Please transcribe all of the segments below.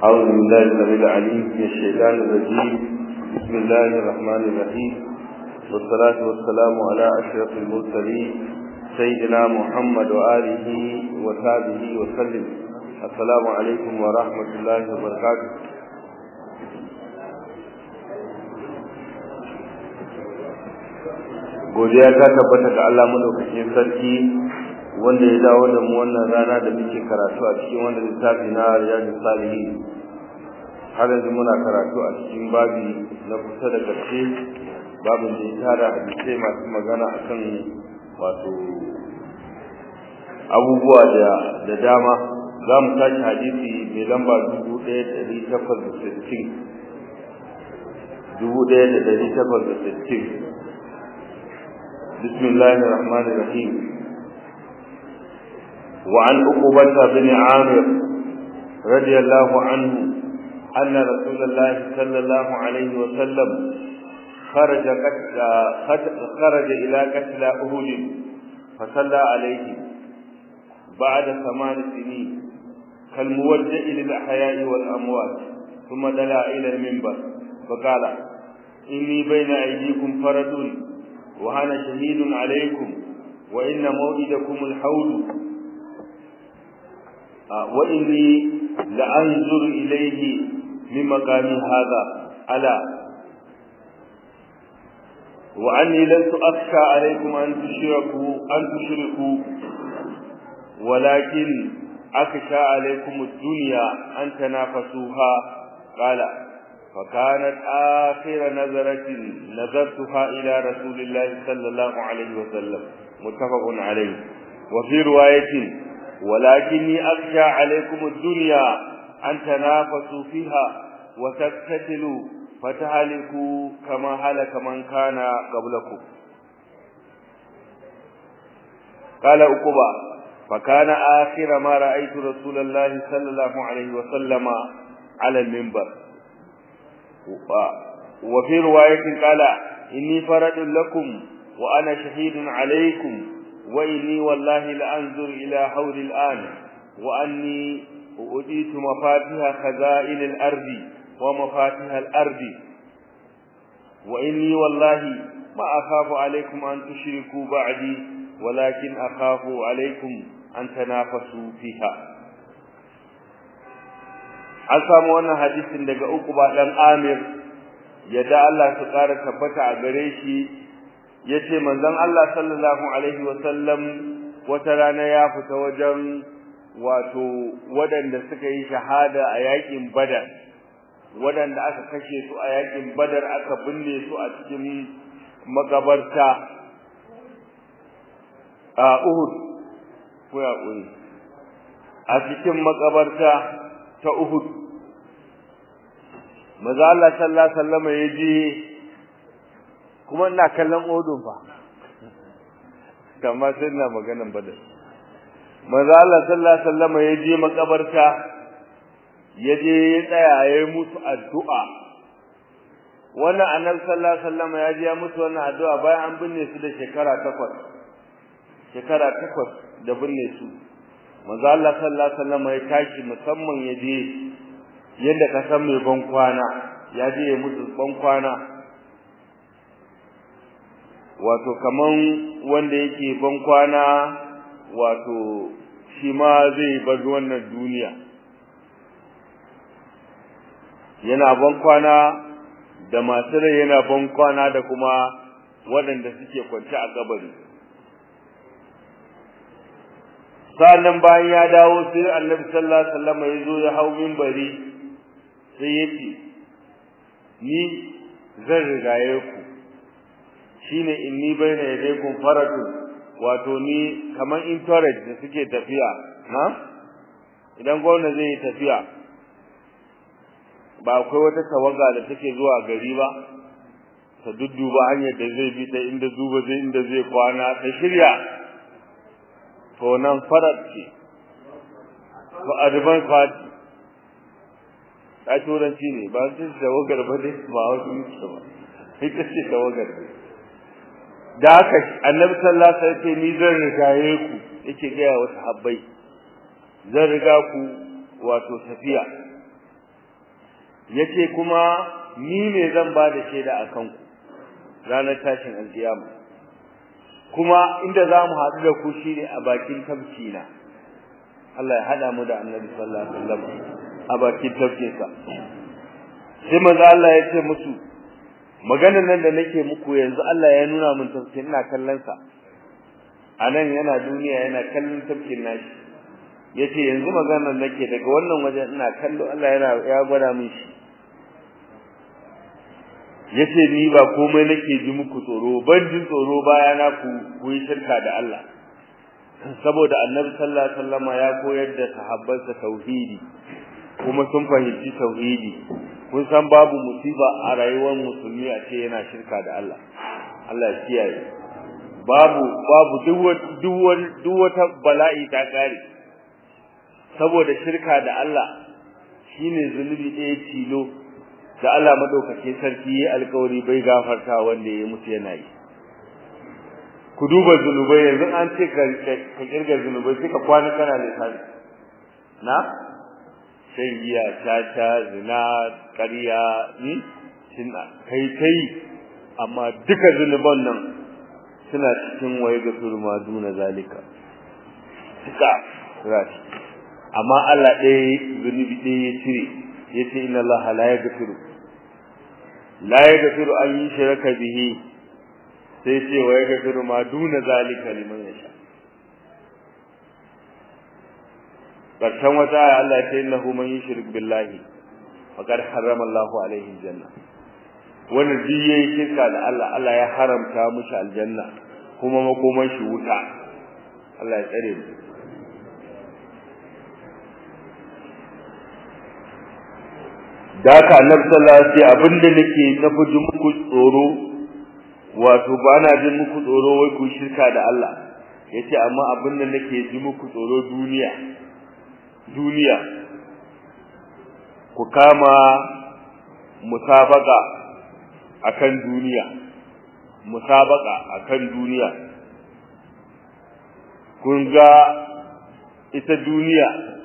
أعوذ بالله السميع العليم من الشيطان الرجيم بسم الله الرحمن الرحيم والصلاة والسلام على أشرف المرسلين سيدنا محمد وآله وصحبه وسلم السلام عليكم ورحمة الله وبركاته godiya ta tabbata ga Allah madaukakin sarki wanda ya dawo da mu wannan rana da muke karatu a cikin wannan littafi na Riyadus Salihin har yanzu muna karatu a cikin babi na kusa da ƙarshe babin da ya tara hadisai masu magana akan wato abubuwa da da dama za mu tashi hadisi mai lamba dubu ɗaya da ɗari takwas da sittin dubu ɗaya da ɗari takwas da sittin بسم الله الرحمن الرحيم وعن عقبة بن عامر رضي الله عنه أن رسول الله صلى الله عليه وسلم خرج قتل خرج إلى قتل أهود فصلى عليه بعد ثمان سنين كالموجه للأحياء والأموات ثم دلا إلى المنبر فقال إني بين أيديكم فرد وأنا شهيد عليكم وإن موعدكم الحوض وإني لأنظر إليه من مقامي هذا ألا وأني لست أخشى عليكم أن تشركوا أن تشركوا ولكن أخشى عليكم الدنيا أن تنافسوها قال فكانت آخر نظرة نظرتها إلى رسول الله صلى الله عليه وسلم متفق عليه وفي رواية ولكني أخشى عليكم الدنيا أن تنافسوا فيها وتقتتلوا فتهلكوا كما هلك من كان قبلكم قال أقبى فكان آخر ما رأيت رسول الله صلى الله عليه وسلم على المنبر وفي رواية قال إني فرد لكم وأنا شهيد عليكم وإني والله لأنظر إلى حول الآن وأني أؤتيت مفاتيح خزائن الأرض ومفاتيح الأرض وإني والله ما أخاف عليكم أن تشركوا بعدي ولكن أخاف عليكم أن تنافسوا فيها an samu wannan hadisin daga uku ba dan Amir yadda Allah su ƙara tabbata a gare shi yace manzon Allah sallallahu alaihi wa sallam wata rana ya fita wajen wato waɗanda suka yi shahada a yakin Badar waɗanda aka kashe su a yakin Badar aka binne su a cikin makabarta a Uhud ko ya a cikin makabarta ta Uhud maza Allah sallallahu alaihi wasallam ya je kuma ina kallon Uhud fa kamar sai ina maganan Badar maza Allah sallallahu alaihi wasallam ya je makabarta ya je ya tsaya ya yi musu addu'a wannan annabi sallallahu alaihi wasallam ya je ya musu wannan addu'a bayan an binne su da shekara takwas shekara takwas da binne su manzo Allah sallallahu alaihi wasallam ya tashi musamman ya je yadda ka san mai ban kwana ya je ya mutu ban kwana wato kaman wanda yake ban kwana wato shi ma zai bar wannan duniya yana ban kwana da masu rai yana ban kwana da kuma waɗanda suke kwance a kabari sannan bayan ya dawo sai annabi sallallahu alaihi wasallam ya zo ya hau minbari sai ya ce ni zan rigaye ku shine inni baina yadaykum faratun wato ni kaman entourage da suke tafiya na idan gwamna zai yi tafiya ba akwai wata tawaga da take zuwa gari ba ta dudduba hanyar da zai bi ta inda zuba zai inda zai kwana ta shirya to nan farat ce ko advance party ta turanci ne ba su da wagar ba dai ba wasu mutu ba ita ce da wagar ne da haka annabi sallallahu alaihi wasallam ni zan rigaye ku yake ga wa sahabbai zan riga ku wato tafiya yace kuma ni ne zan ba da shaida akan ku ranar tashin alkiyama kuma inda za mu haɗu da ku shine a bakin tafki na Allah ya hada mu da Annabi sallallahu alaihi wasallam a bakin tafkinsa sai manzo Allah ya ce musu maganar nan da nake muku yanzu Allah ya nuna mun tafkin ina kallon sa anan yana duniya yana kallon tafkin nashi yace yanzu maganar nake daga wannan wajen ina kallo Allah yana ya gwada min shi yace ni ba komai nake ji muku tsoro ban jin tsoro baya na ku ku yi shirka da Allah saboda Annabi sallallahu alaihi wasallam ya koyar da sahabbansa tauhidi kuma sun fahimci tauhidi kun san babu musiba a rayuwar musulmi a ce yana shirka da Allah Allah ya kiyaye babu babu duk wata bala'i ta kare saboda shirka da Allah shine zunubi ɗaya tilo da Allah madaukake sarki ya alƙawari bai gafarta wanda ya mutu yana yi ku duba zunubai yanzu an ce ka kirga zunubai sai ka kwana kana lissafi na shan giya tata zina ƙarya ni suna kai kai amma duka zunuban nan suna cikin waye ga turma duna zalika duka rashi amma Allah ɗaya zunubi ɗaya ya cire ya ce inna Allah la yaghfiru la yaghfiru an yushraka bihi sai ce wa yaghfiru ma duna zalika liman yasha karshen wata aya Allah ya ce innahu man yushrik billahi faqad harrama Allahu alaihi janna wannan duk yayi shirka da Allah Allah ya haramta mushi aljanna kuma makoman shi wuta Allah ya tsare mu da haka annabi sallallahu alaihi wasallam abinda nake na fuji muku tsoro wato ba na jin muku tsoro wai ku shirka da Allah yace amma abinda nake ji muku tsoro duniya duniya ku kama musabaka akan duniya musabaka akan duniya kun ga ita duniya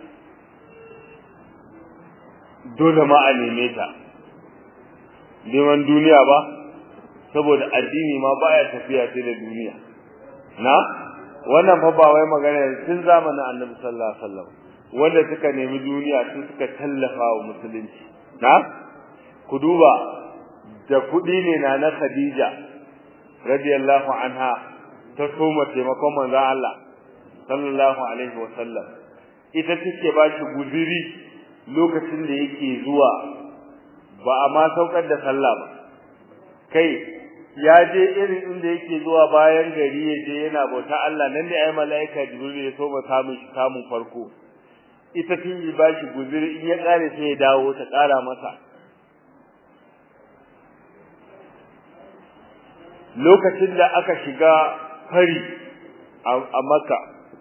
dole ma a neme ta neman duniya ba saboda addini ma baya tafiya sai da duniya na wannan fa ba wai magana tun zamanin annabi sallallahu alaihi wasallam wanda suka nemi duniya su suka tallafa wa musulunci na ku duba da kudi ne na na Khadija radiyallahu anha ta soma taimakon manzon Allah sallallahu alaihi wasallam ita take ba shi guziri lokacin da yake zuwa ba a ma saukar da sallah ba kai ya je irin inda yake zuwa bayan gari ya je yana bauta Allah nan da ai malaika jibril ya so ba samun shi samun farko ita tun yi ba shi guziri in ya kare sai ya dawo ta kara masa lokacin da aka shiga fari a Makka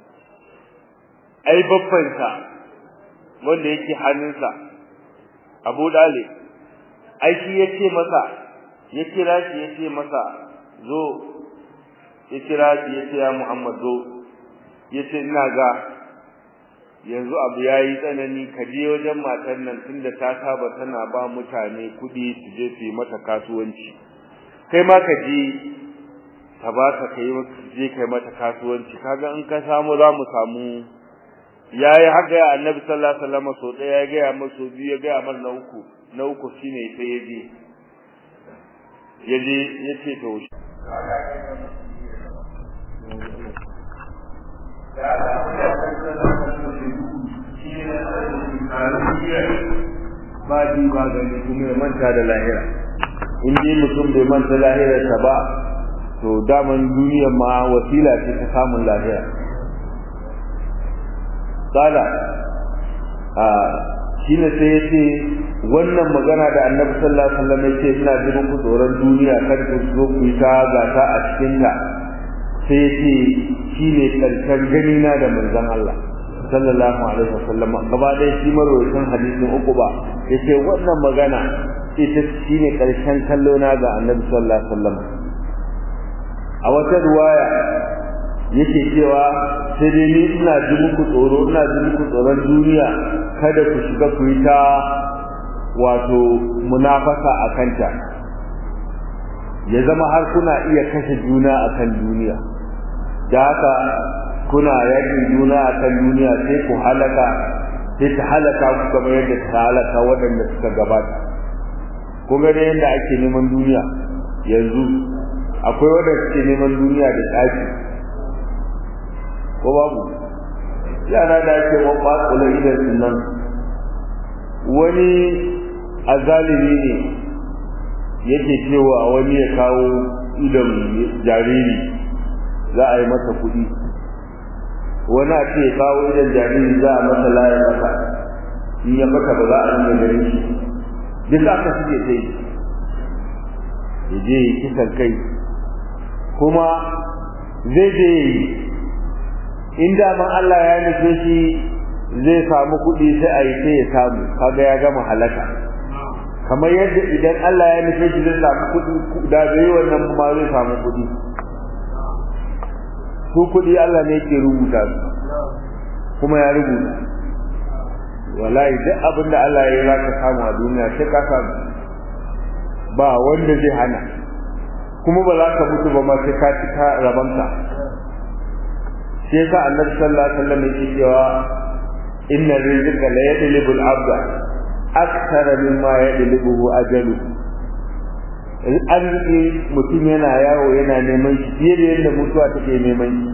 ai babbansa wanda yake hannunsa Abu Dalib ai shi yace masa ya kira shi yace masa zo ya kira shi yace ya Muhammad zo yace ina ga yanzu abu yayi tsanani ka je wajen matar nan tunda ta saba tana ba mutane kudi su je su yi mata kasuwanci kai ma ka je ta baka kai je kai mata kasuwanci kaga in ka samu za mu samu yayi haka ya annabi sallallahu alaihi wasallam so daya ya ga masa so biyu ya ga mar na uku na uku shine sai yaje yaje yace to ba ji ba gani kuma ya manta da lahira in dai mutum bai manta lahirarsa ba to daman duniyar ma wasila ce ta samun lahira kala a shine sai yace wannan magana da Annabi sallallahu alaihi wasallam yace ina jin ku tsoron duniya kar ku zo ku ta gata a cikin ta sai yace shine karshen gani na da manzon Allah sallallahu alaihi wasallam gaba dai shi marwayin hadisin uku ba yace wannan magana ita shine karshen kallo na ga Annabi sallallahu alaihi wasallam a wata ruwaya yake cewa sai dai ni ina ji muku tsoro ina ji muku tsoron duniya kada ku shiga ku yi ta wato munafasa a kanta ya zama har kuna iya kashe juna a kan duniya da haka kuna yakin juna a kan duniya sai ku halaka sai ta halaka ku kamar yadda ta halaka waɗanda suka gabata kun ga yadda ake neman duniya yanzu akwai waɗanda suke neman duniya da tsaki ko babu yara da ake maɓaƙula idan nan wani azalimi ne yake cewa wani ya kawo idan jariri za a yi masa kuɗi wani a ce kawo idan jariri za a masa layar masa in ya baka ba za a rinka ganin shi duk aka suke ta yi ya je yi kisan kai kuma zai je yi in daman Allah ya nufe shi zai samu kuɗi sai a yi sai ya samu kaga ya gama halaka kamar yadda idan Allah ya nufe shi zai samu kuɗi da bai wannan ma zai samu kuɗi su kuɗi Allah ne ke rubuta su kuma ya rubuta wallahi duk abin da Allah ya yi za ka samu a duniya sai ka samu ba wanda zai hana kuma ba za ka mutu ba ma sai ka ci ka rabanta shi yasa annabi sallallahu alaihi wasallam yake cewa inna rizqa la yadlibu al-abda akthara mimma yadlibuhu ajalu arziki mutum yana yawo yana neman shi fiye da yadda mutuwa take neman shi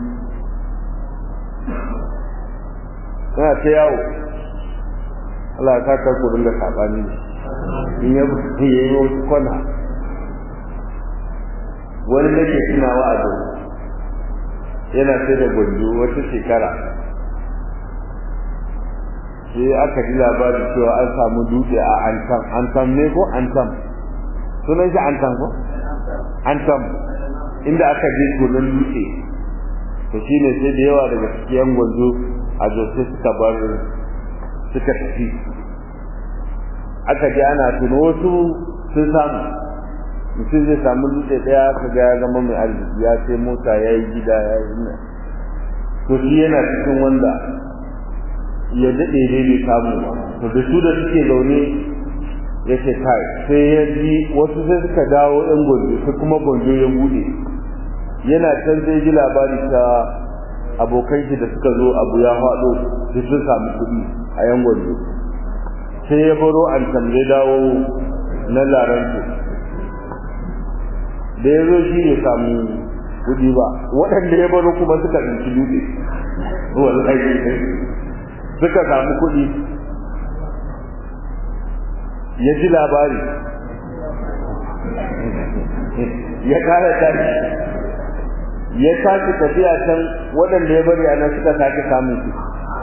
kana ta yawo Allah ya saka ku dinga sabani in ya yi wasu kwana wani nake tunawa a zuwa yana sai da gwanjo wata shekara sai aka ji labarin cewa an samu dutse a antam antam ne ko antam sunan shi antam ko antam inda aka je gonan dutse to shine sai da yawa daga cikin gwanjo a jose suka bar suka tafi aka ji ana tuno wasu sun samu mutum zai samu dutse daya ka ga ya zama mai arziki ya sai mota ya yi gida ya yi ina to shi yana cikin wanda ya daɗe dai bai samu ba to da su da suke zaune ya ce kai sai ya ji wasu sai suka dawo ɗan gwanjo sai kuma gwanjo ya buɗe yana can sai ji labari ta abokan shi da suka zo abu ya faɗo sai sun samu kuɗi a yan gwanjo sai ya baro an tambaye dawo na laransu da ya zo shi ne samu kudi ba waɗanda ya baro kuma suka ɗauki dutse wallahi suka samu kudi ya ji labari ya kara tashi ya tashi tafiya can waɗanda ya bari a nan suka sake samun su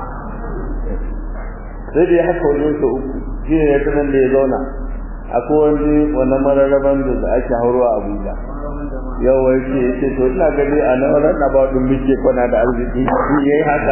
sai da ya haka wajen su uku shi ne ya tunan da ya zauna akwai wani wannan mararraban da ake haurowa abuja yau wai ce yace to ina gani a nan ran ba dun muke kwana da arziki shi yayi haka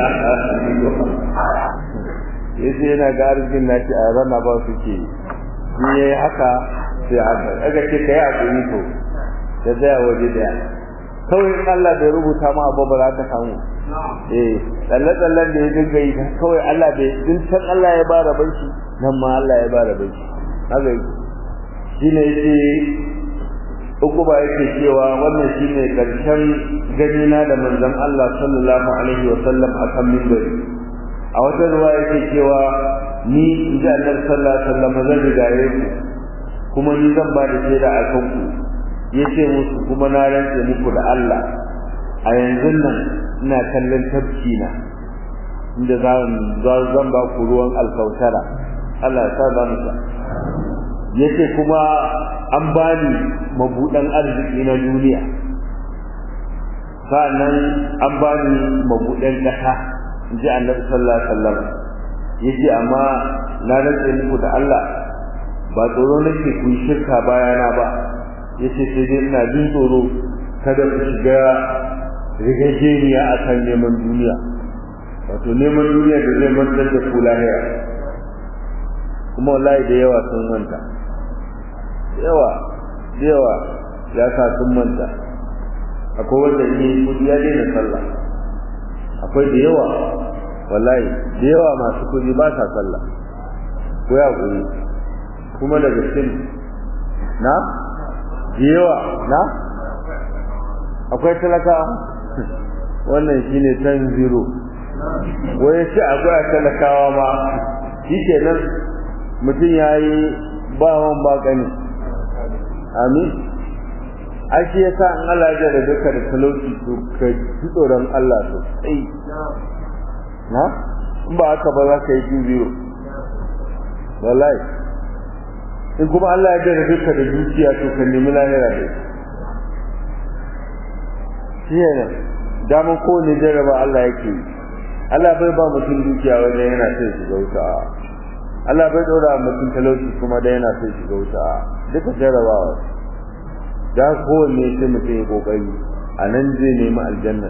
yace yana ga arzikin naci a ran ba suke shi yayi haka sai haka daga ce kai hakuri to da zaya waje daya kawai in Allah bai rubuta ma abu ba za ka samu eh tsalle tsallen da ya dinga yi kawai Allah bai din san Allah ya ba rabon shi nan ma Allah ya ba rabon shi haka shi ne yake uku ba yake cewa wannan shine karshen ganina da manzon Allah sallallahu alaihi wa sallam akan minbari a wata ruwa yake cewa ni inji Annabi sallallahu alaihi wa sallam zan rigaye ku kuma ni zan ba da shaida a kan ku yace musu kuma na rantse muku da Allah a yanzu nan ina kallon tafki na inda zan zan ba ku ruwan alkautara Allah ya sa mu yace kuma an bani mabudan arziki na duniya sannan an bani mabudan kasa inji Annabi sallallahu alaihi wasallam yace amma na rantsa muku da Allah ba tsoro nake ku shirka bayana ba yace sai dai ina jin tsoro kada ku shiga rigajeniya akan neman duniya wato neman duniya da zai mantar da ku lahira kuma wallahi da yawa sun manta yawa yawa ya sa sun manta akwai wanda ne kudi ya daina sallah akwai da yawa wallahi da yawa masu kudi ba sa sallah ko ya kuri kuma daga cikin na yawa na akwai talaka wannan shine tan zero wai shi akwai talakawa ma shikenan mutum yayi bawan bakani amin ake yasa in Allah ya da duka da talauci to ka ji tsoron Allah sosai na in ba haka ba za ka yi jin zero wallahi in kuma Allah ya da duka da dukiya to ka nemi lahira da shi ne daman kowane jarraba Allah yake yi Allah bai ba mutum dukiya wanda yana sai shiga wuta Allah bai dora mutum talauci kuma da yana sai shiga wuta duka jarrabawa da kowanne sai mutum ya kokari a nan zai nemi aljanna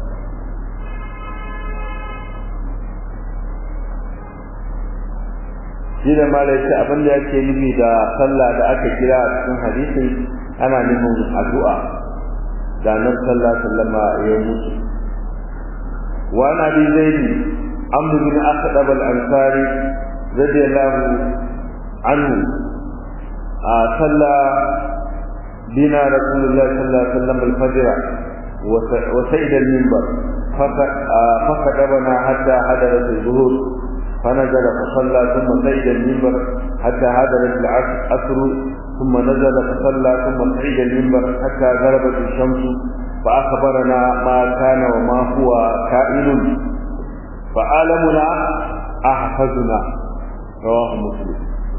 shi da malai ce abin da yake nufi da sallah da aka kira a cikin hadisin ana nufin addu'a da nan sallah sallama ya mutu wa na bi zaidi amru bin asdab al-ansari radiyallahu anhu a sallah بنا رسول الله صلى الله عليه وسلم الفجر وسيد المنبر فخطبنا حتى حضرت الظهور فنزل فصلى ثم سيد المنبر حتى حضرت العصر ثم نزل فصلى ثم سيد المنبر حتى غربت الشمس فأخبرنا ما كان وما هو كائن فعالمنا أحفظنا رواه مسلم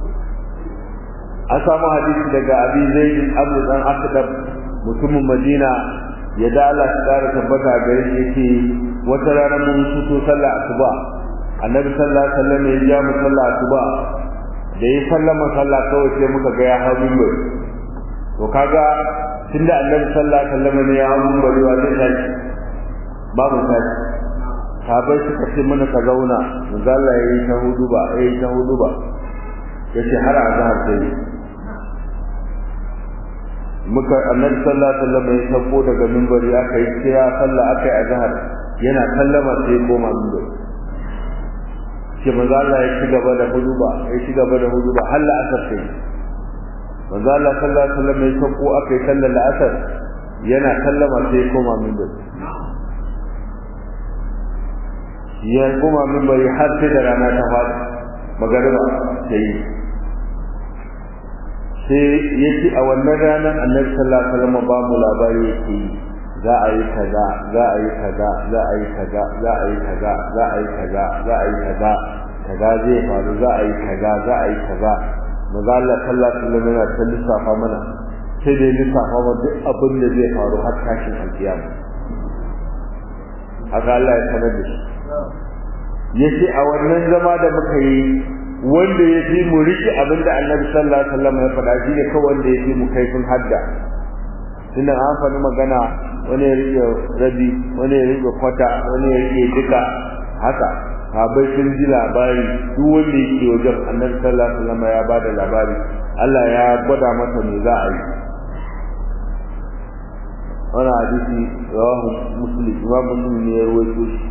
an samu hadisi daga abi zaid abu dan akdab mutumin madina ya da Allah ta kara tabbata gare shi yake wata rana mun fito sallah asuba annabi sallallahu alaihi wasallam ya ja mu sallah asuba da yi sallama sallah kawai sai muka ga ya hawo minbar to kaga tunda annabi sallallahu alaihi wasallam ne ya hawo minbar wa zai tashi babu tashi sabai suka ce mana ka zauna manzo Allah yayi ta hudu ba yayi ta hudu ba yace har azhar sai muka annabi sallallahu alaihi wasallam ya sako daga minbari aka yi kira sallah aka yi azhar yana sallama sai koma minbari ke manzo Allah ya ci gaba da huduba ya ci gaba da huduba har la'asar sai manzo Allah sallallahu alaihi wasallam ya sako aka yi sallar la'asar yana sallama sai koma minbari ya koma minbari har sai da rana ta fadi magariba sai sai yake a wannan ranar annabi sallallahu alaihi wasallam ba mu labari yake za a yi kaza za a yi kaza za a yi kaza za a yi kaza za a yi kaza za a yi kaza kaza zai faru za a yi kaza za a yi kaza maza Allah sallallahu alaihi wasallam yana ta lissafa mana sai dai lissafa mana duk abin da zai faru har tashin alkiyama haka Allah ya sanar da shi yace a wannan zama da muka yi wanda ya fi mu riƙe abin da annabi sallallahu alaihi wasallam ya faɗa shi ne kawai wanda ya fi mu kaifin hadda tunda an faɗi magana wani ya riƙe rabi wani ya riƙe kwata wani ya riƙe duka haka sahabbai sun ji labari duk wanda yake wajen annabi sallallahu alaihi wasallam ya bada labari Allah ya gwada masa me za a yi wannan hadisi rawahu muslim imam muslim ne ya rawaito shi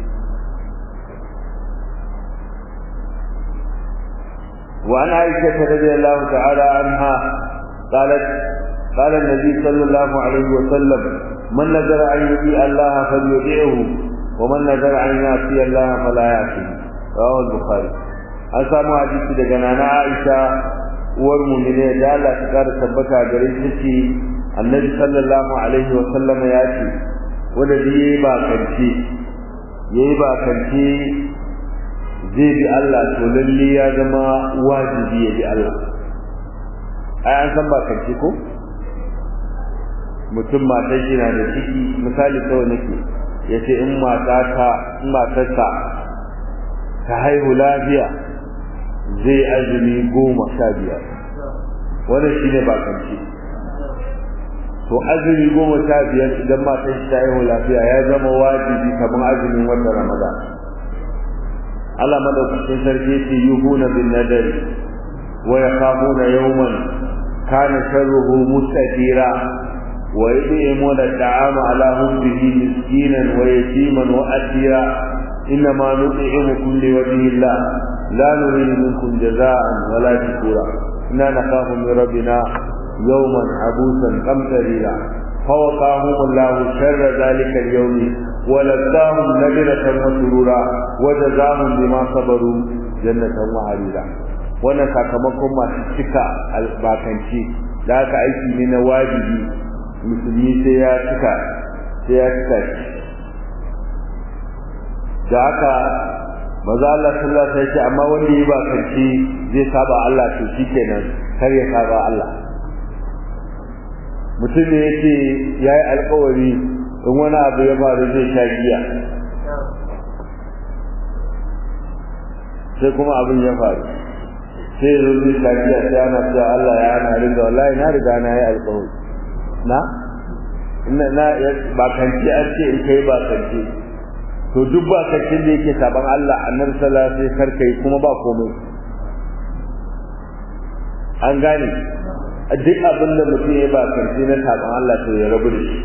وعن عائشة رضي الله تعالى عنها قالت قال النبي صلى الله عليه وسلم من نذر أن يطيع الله فليطيعه ومن نذر أن يعصي الله فلا يعصيه رواه البخاري an samu hadisi daga nana Aisha uwar mu'mine da Allah ta kara tabbata gare shi ce Annabi sallallahu alaihi wa sallam ya ce wanda yayi ba kanci yayi ba kanci zai bi Allah to lalle ya zama wajibi ya bi Allah ai an san ba kanci ko mutum matar shi na da ciki misali kawai nake yace in mata ta in matarsa ta haihu lafiya zai azumi goma sha biyar wannan shine ba kanci to azumi goma sha biyar idan matar shi ta haihu lafiya ya zama wajibi kamar azumin watan Ramadan Allah madaukakin sarki yake yuhuna bin nadari wa yakhafuna yawman kana sharruhu mustatira wa yudimuna at'ama ala hubbihi miskinan wa yatiman wa asira إنما نطعمكم لوجه الله لا نريد منكم جزاء ولا شكورا inna nakhafu min rabbina yawman abusan qamtarira فوقاهم الله شر ذلك اليوم ولقاهم نجرة وسرورا وجزاهم بما صبروا جنة وحريرا wannan sakamakon masu cika albakanci da aka aiki ne na wajibi musulmi sai ya cika sai ya cika shi da haka maza Allah sallallahu alaihi wasallam amma wanda ya bakanci zai saba Allah to shikenan kar ya saba Allah mutum ne yace yayi alƙawari in wani abu ya faru zai sha giya sai kuma abin ya faru sai zo zai sha giya sai ana cewa Allah ya ana riga wallahi na riga na yi alƙawari na ina na ba kanci an ce in kai ba kanci to duk ba kancin da yake saban Allah annabi sallallahu alaihi wasallam karkai kuma ba komai an gane duk abin da mutum ya ba kanci na saban Allah to ya rabu da shi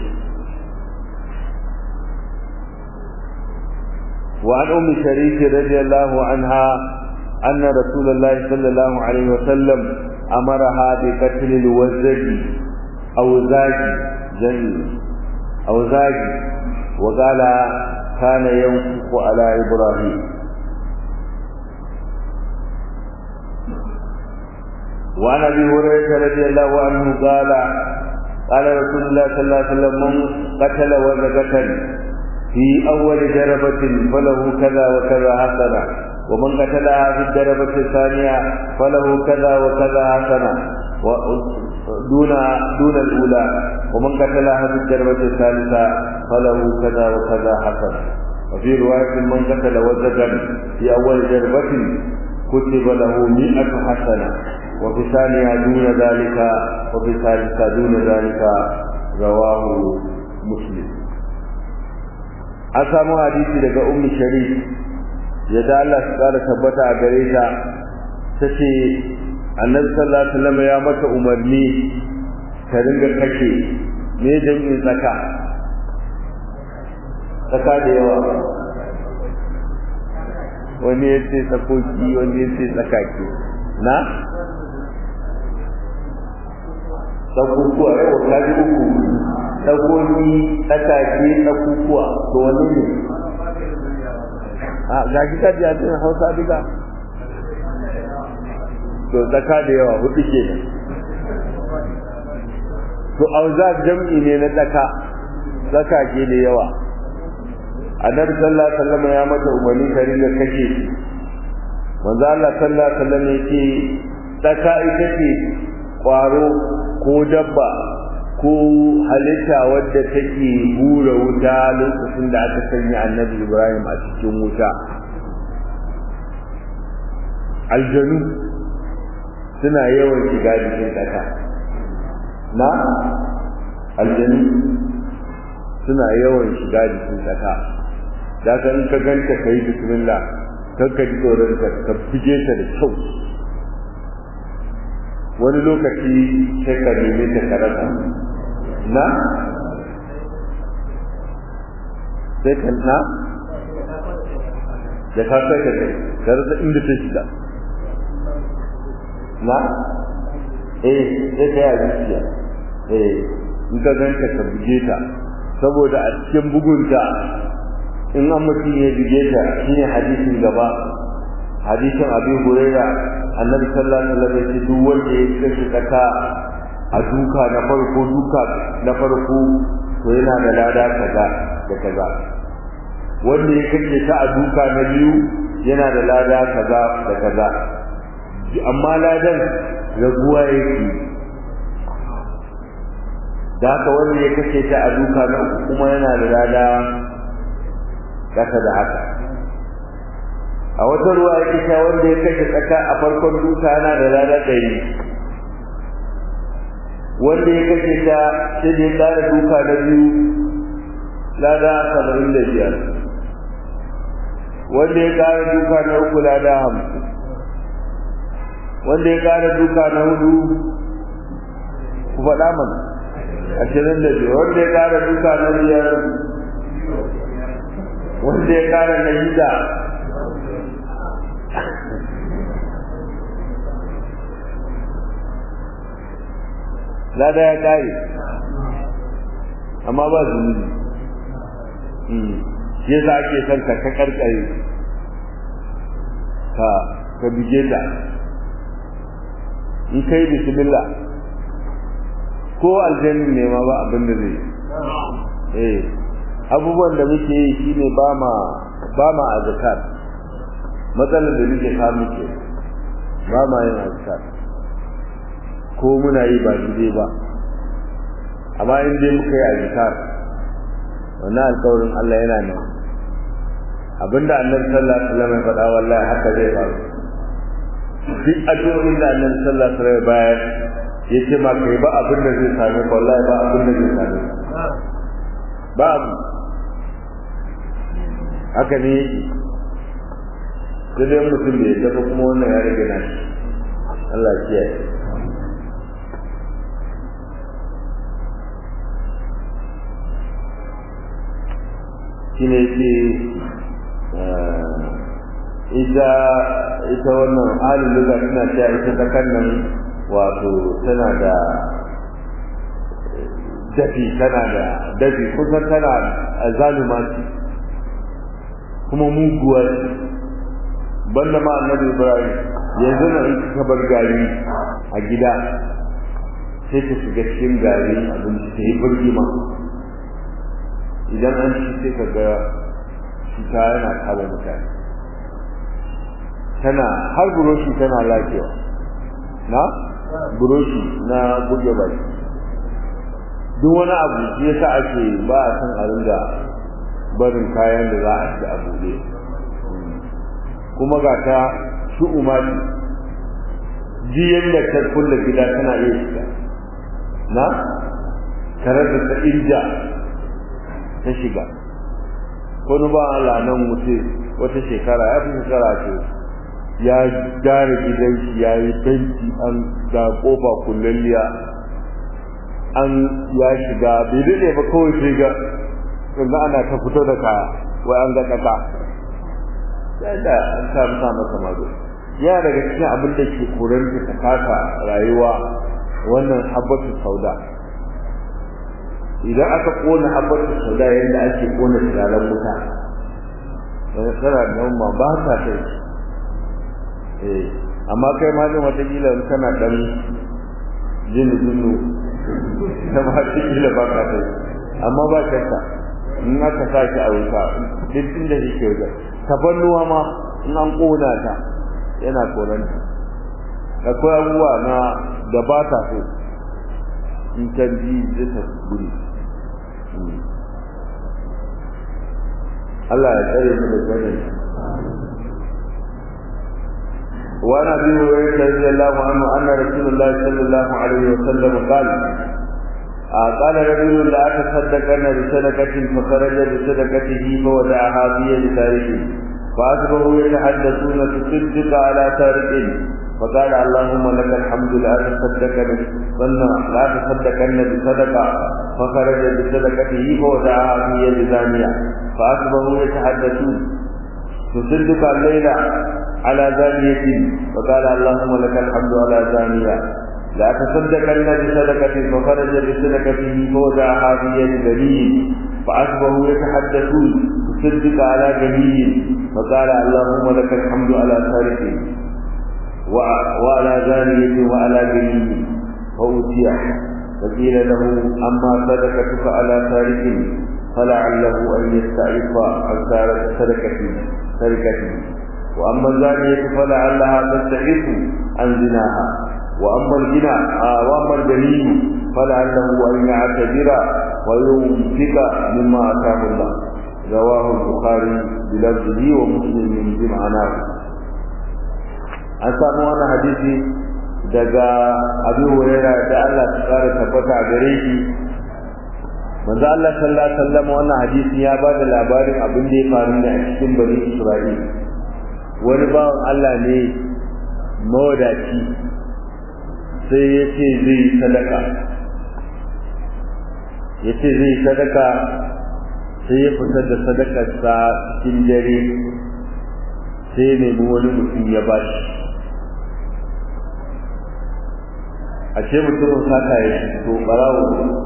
وعن أم شريك رضي الله عنها أن رسول الله صلى الله عليه وسلم أمرها بقتل الوزج أو زاج جميل أو زاج وقال كان ينفق على إبراهيم وعن أبي هريرة رضي الله عنه قال قال رسول الله صلى الله عليه وسلم من قتل وزجة في أول جربة فله كذا وكذا حسنة ومن قتلها في الجربة الثانية فله كذا وكذا حسنة دون دون الأولى ومن قتلها في الجربة الثالثة فله كذا وكذا حسنة وفي رواية من قتل وزجا في أول جربة كتب له مئة حسنة وفي الثانية دون ذلك وفي الثالثة دون ذلك رواه مسلم an samu hadisi daga ummi sharif yadda Allah su kara tabbata a gare ta tace annabi sallallahu alaihi wasallam ya mata umarni ta ringa kashe me jami'in tsaka tsaka da yawa wani ya ce tsakoki wani ya ce tsakaki na tsakokuwa yau ta ji uku tsakoki tsakake tsakukuwa to wani ne a ga shi ka biya cin hausa duka to tsaka da yawa hudu ke nan to auza jam'i ne na tsaka tsakake da yawa annabi sallallahu alaihi wasallam ya mata umarni ka ringa kashe shi manzo Allah sallallahu alaihi wasallam yake tsaka ita ce kwaro ko dabba ko halitta wadda take hura wuta lokacin da aka sanya annabi Ibrahim a cikin wuta aljanu suna yawan shiga jikin ƙasa na aljanu suna yawan shiga jikin ƙasa da ka in ka ganta ka yi bismillah kan ka ji tsoron ka ka fige ta da kyau wani lokaci sai ka neme ta karasa na sai ka na da ka sai ka kai ka rasa inda ta shiga na eh sai ka yi zuciya eh in ka ganta ka buge ta saboda a cikin bugunta in an mutum ya buge ta shine hadisin gaba hadisin abi huraira annabi sallallahu alaihi wasallam ya ce duk wanda ya kashe kata a duka na farko duka na farko to yana da lada kaza da kaza wanda ya kashe ta a duka na biyu yana da lada kaza da kaza amma ladan raguwa yake da haka wanda ya kashe ta a duka na uku kuma yana da lada kasa da haka a wata ruwa ya kisha wanda ya kashe tsaka a farkon duka yana da lada ɗari wanda ya kashe ta sai da ya ƙara duka na biyu lada saba'in da biyar wanda ya ƙara duka na uku lada hamsin wanda ya ƙara duka na hudu ku faɗa mana ashirin da biyar wanda ya ƙara duka na biyar wanda ya ƙara na shida lada ya kare amma ba zunubi shi yasa ake son ka ka karkare ka ka bige ta in kai bismillah ko aljannin ne ma ba abin da zai eh abubuwan da muke yi shine ba ma ba ma azkar matsalar da muke samu ke ba ma yin azkar ko muna yi ba daidai ba amma in dai muka yi azkar wannan alƙawarin Allah yana nan abinda annabi sallallahu alaihi wasallam ya faɗa wallahi haka zai faru duk addu'o'in da annabi sallallahu alaihi wasallam bayar yace ma kai ba abin da zai same ka wallahi ba abin da zai same ka ba abu haka ne sai dai mutum da ya dafa kuma wannan ya rage nashi Allah ya kiyaye shine ce ita ita wannan halin da tana cewa ita ta kannan wato tana da dafi tana da dafi kusan tana zaluma ce kuma muguwa ce banda ma annabi ibrahim yanzu na in ka bar gari a gida sai ta shiga cikin gari abinci ta yi birgima idan an ci sai ka ga cuta yana kama mutane tana har buroshi tana lafiya na buroshi na buge baki duk wani abu shi yasa ake ba a san a ringa barin kayan da za a ci a buɗe kuma ga ta su umari ji yadda ta kulle gida tana iya shiga na tare da ta inja ta shiga wani ba Allah nan wuce wata shekara ya fi shekara ce ya gyara gidan shi ya yi fenti an ga kofa kullalliya an ya shiga bai daɗe ba kawai sai ga yanzu ana ta fito da kaya wai an ga ƙasa ya da an sa masa masa mazo ya daga cikin abin da ke koran ta kasa rayuwa wannan habbatu sauda idan aka kona habbatu sauda yadda ake kona turaren wuta tana da ma ba ta kai eh amma kai ma din wata kila kana dan jin jinnu da ma ta kila ba ka kai amma ba shakka in aka sa shi a wuta duk inda yake wajen tabannuwa ma in an kona ta yana koranta akwai abubuwa na da ba ta so in ta ji zai ta guri Allah ya tsare mu da gwanin وعن ابي هريره رضي الله عنه ان رسول الله صلى الله عليه وسلم قال قال رجل لا تصدقن بصدقه فخرج بصدقته فودعها في يد تاركه فاصبحوا يتحدثون تصدق على تارك فقال اللهم لك الحمد لا تصدقن لا تصدقن بصدقه فخرج بصدقته فودعها في يد زانيه فاصبحوا يتحدثون تصدق الليله على زانية وقال اللهم لك الحمد على زانية لا تصدقن بصدقة فخرج بصدقته فوضعها في يد غني فأصبحوا يتحدثون تصدق على غني فقال اللهم لك الحمد على سارق وعلى زانية وعلى غني فأوتي فقيل له أما صدقتك على سارق فلعله أن يستعف عن سرقته سرقته وأما الزانية فلعلها تستحق عن زناها وأما الغنى آه وأما الجليل فلعله أن يعتذر وينفق مما أتاه الله رواه البخاري بلفظه ومسلم بمعناه an samu wani hadisi daga abu huraira da Allah ta kara tabbata a gare shi manzo Allah sallallahu alaihi wasallam wannan hadisi ya bada labarin abin da ya faru ne a cikin bani Isra'ila wani bawan Allah ne mawadaci sai ya ce zai sadaka ya ce zai sadaka sai ya fitar da sadakarsa cikin dare sai ya nemi wani mutum ya ba shi a ce mutumin saka ya to barawo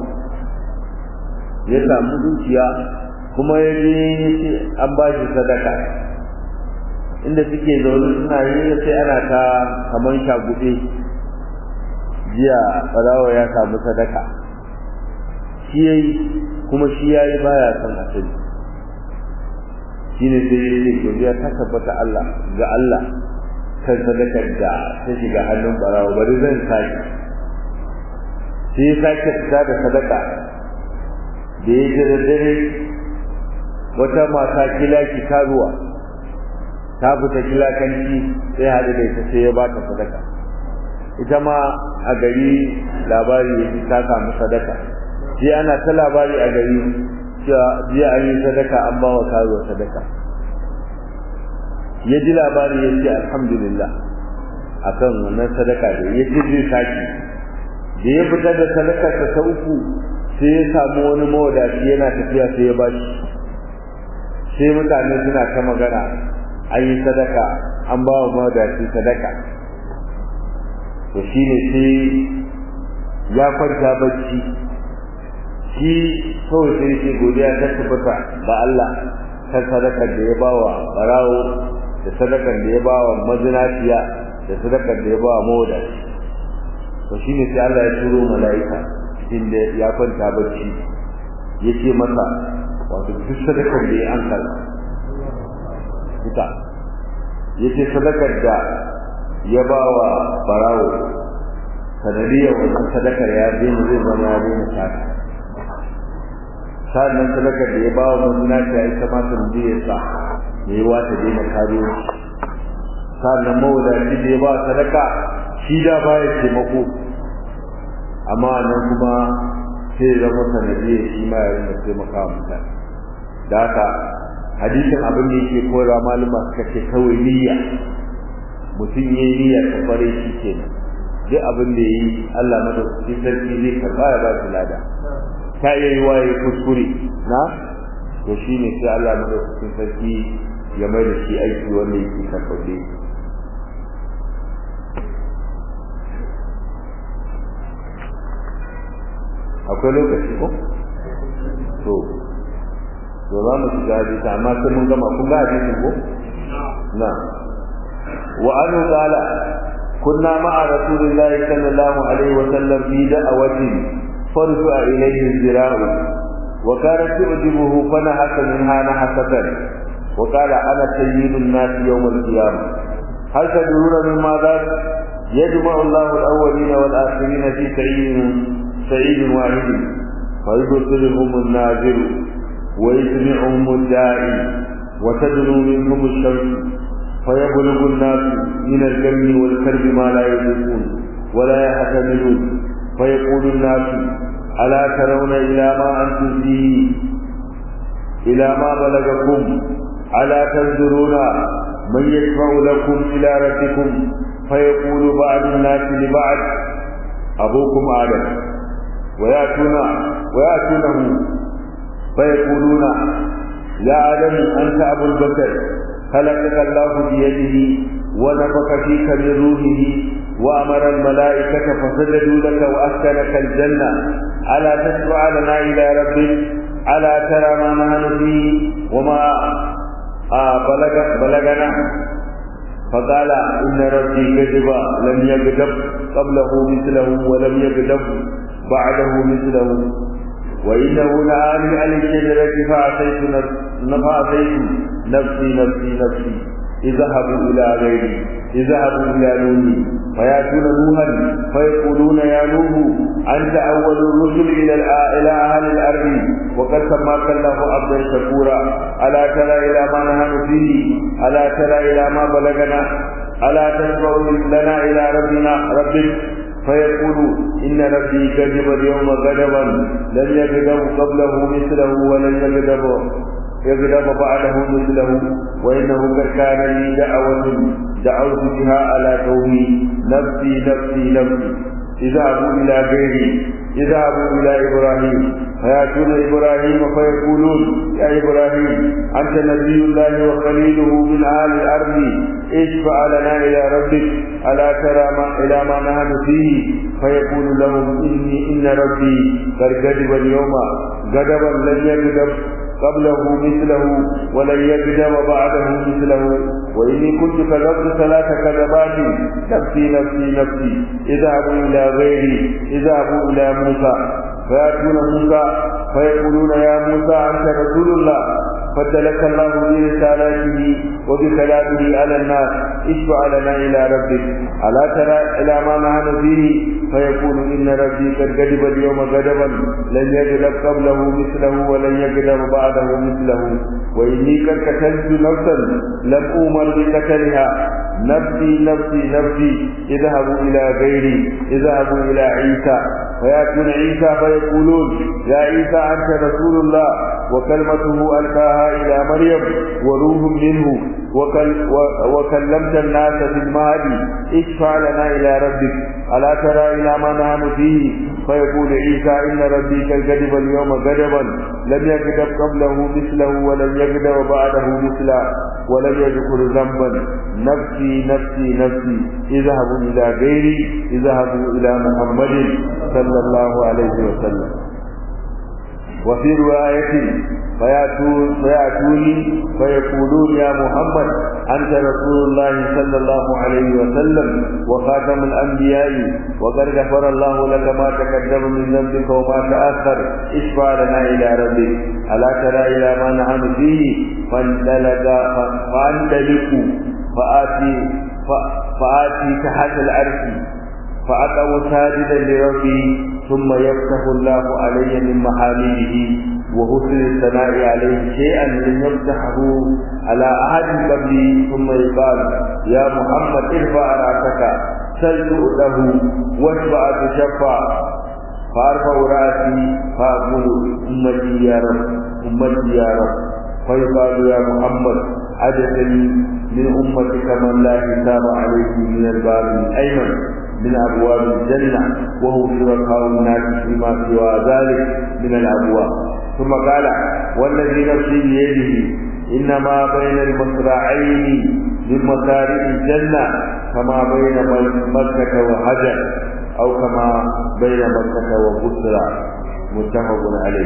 ya samu dukiya kuma ya je an ba shi sadaka inda suke zaune suna yi sai ana ta kaman shaguɗe jiya barawo ya samu sadaka shi ya yi kuma shi ya yi baya son asali shi ne sai ya ce godiya ta tabbata Allah ga Allah kan sadakar da ta shiga hannun barawo bari zan sake sai ya sake fita da sadaka da ya ji da dare wata mata kilaki karuwa ta fita kilakanci sai haɗu da ita sai ya ba ta sadaka ita ma a gari labari ya ta samu sadaka sai ana ta labari a gari cewa jiya an yi sadaka an ba wa karuwa sadaka ya ji labari ya ce alhamdulillah akan wannan sadaka da ya ji zai saki da ya fita da sadakarsa ta uku sai ya samu wani mawadaci yana tafiya sai ya bashi sai mutane suna ta magana an yi sadaka an ba wa mawadaci sadaka to shi ne sai ya kwanta bacci shi kawai sai ce godiya ta tabbata ga Allah kan sadakar da ya ba wa barawo da sadakar da ya ba wa mazinaciya da sadakar da ya ba wa mawadaci to shi ne sai Allah ya turo mala'ika cikin da ya kwanta bacci ya ce masa wato duk sadakar da ya an karɓa ita ya ce sadakar da ya ba wa barawo sanadiyar wannan sadakar ya daina zai zama ya daina sata sa'annan sadakar da ya ba wa mazinaci ya yi kamata mu ya sa ya yi wata daina kariyo sa'annan mawadaci da ya ba sadaka shi da baya taimako amma nan kuma sai ya zama sanadiyar shi ma ya rinda taimaka wa mutane da haka hadisin abin da yake kora malama suka ce kawai niyya mutum ya yi niyya ta kware shi kenan duk abin da ya yi Allah madaukakin sarki zai karba ya ba shi lada ta iya yi wa ya kuskure na to shi ne sai Allah madaukakin sarki ya mai da shi aiki wanda yake karɓaɓɓe akwai lokaci ko to to za mu shiga hadisi amma sai mun gama kun ga hadisin ko na wa an qala kunna ma'a rasulillahi sallallahu alaihi wa sallam fi da'awatin farfa ilayhi zira'u wa kanat tu'jibuhu fanahaka minha nahasatan wa qala ana sayyidun nas yawm al-qiyamah hal tadruna mimma ذاك يجمع الله الأولين والآخرين في سعيد سعيد واحد فيبصرهم الناظر ويسمعهم الداعي وتدنو منهم الشمس فيبلغ الناس من الجن والكرب ما لا يدركون ولا يحتملون فيقول الناس ألا ترون إلى ما أنتم فيه إلى ما بلغكم ألا تنظرون من يشفع لكم إلى ربكم فيقول بعض الناس لبعض أبوكم آدم ويأتون ويأتونه فيقولون يا آدم أنت أبو البشر خلقك الله بيده ونفخ فيك من روحه وأمر الملائكة فسجدوا لك وأسكنك الجنة ألا تشفع لنا إلى ربك ألا ترى ما نحن فيه وما آه بلغ بلغنا فقال إن ربي كذب لم يكذب قبله مثله ولم يكذب بعده مثله وإنه نهاني عن الشجرة فعصيت فعصيت نفسي نفسي نفسي اذهبوا إلى غيري اذهبوا إلى نوح فيأتون نوحا فيقولون يا نوح أنت أول الرسل إلى إلى أهل الأرض وقد سماك الله عبدا شكورا ألا ترى إلى ما نحن فيه ألا ترى إلى ما بلغنا ألا تشفع لنا إلى ربنا ربك فيقول إن ربي كذب اليوم غضبا لم يغضب قبله مثله ولن يغضب يغضب بعده مثله وإنه قد كان لي دعوة دعوت بها على قومي نفسي نفسي نفسي اذهبوا إلى غيري اذهبوا إلى إبراهيم فيأتون إبراهيم فيقولون يا إبراهيم أنت نبي الله وخليله من أهل الأرض اشفع لنا إلى ربك ألا ترى ما إلى ما نحن فيه فيقول لهم إني إن ربي قد غضب اليوم غضبا لن يغضب قبله مثله ولن يقدم بعده مثله وإني كنت كذبت ثلاث كذبات نفسي نفسي نفسي اذهبوا إلى غيري اذهبوا إلى موسى فيأتون موسى فيقولون يا موسى أنت رسول الله فدلك الله برسالاته وبكلامه على الناس اشفع لنا إلى ربك ألا ترى إلى ما نحن فيه فيقول إن ربي قد غضب اليوم غضبا لن يغضب قبله مثله ولن يغضب بعده مثله وإني قد قتلت نفسا لم أؤمر بقتلها نفسي نفسي نفسي اذهبوا إلى غيري اذهبوا إلى عيسى فيأتون عيسى فيقولون يا عيسى أنت رسول الله وكلمته ألقاها إلى مريم وروح منه وكل وكلمت الناس في المهدي اشفع لنا إلى ربك ألا ترى إلى ما نحن فيه فيقول عيسى إن ربي قد غضب اليوم غضبا لم يغضب قبله مثله ولم يغضب بعده مثله ولم يذكر ذنبا نفسي نفسي نفسي اذهبوا إلى غيري اذهبوا إلى محمد صلى الله عليه وسلم وفي رواية فيأتون فيأتوني فيقولون يا محمد أنت رسول الله صلى الله عليه وسلم وخاتم الأنبياء وقد غفر الله لك ما تقدم من ذنبك وما تأخر اشفع لنا إلى ربك ألا ترى إلى ما نحن فيه فانطلق فانطلقوا فآتي فآتي تحت العرش فأقوى ساجدا لربه ثم يفتح الله علي من محامده وحسن الثناء عليه شيئا لم يفتحه على أحد قبلي ثم يقال يا محمد ارفع رأسك سل تؤته واشفع تشفع فأرفع رأسي فأقول أمتي يا رب أمتي يا رب فيقال يا محمد عجبني من أمتك من لا حساب عليه من الباب الأيمن من أبواب الجنة وهو شركاء الناس فيما سوى ذلك من الأبواب ثم قال والذي نفسي بيده إنما بين المصراعين من مصارع الجنة كما بين مكة وحجر أو كما بين مكة وبصرى متفق عليه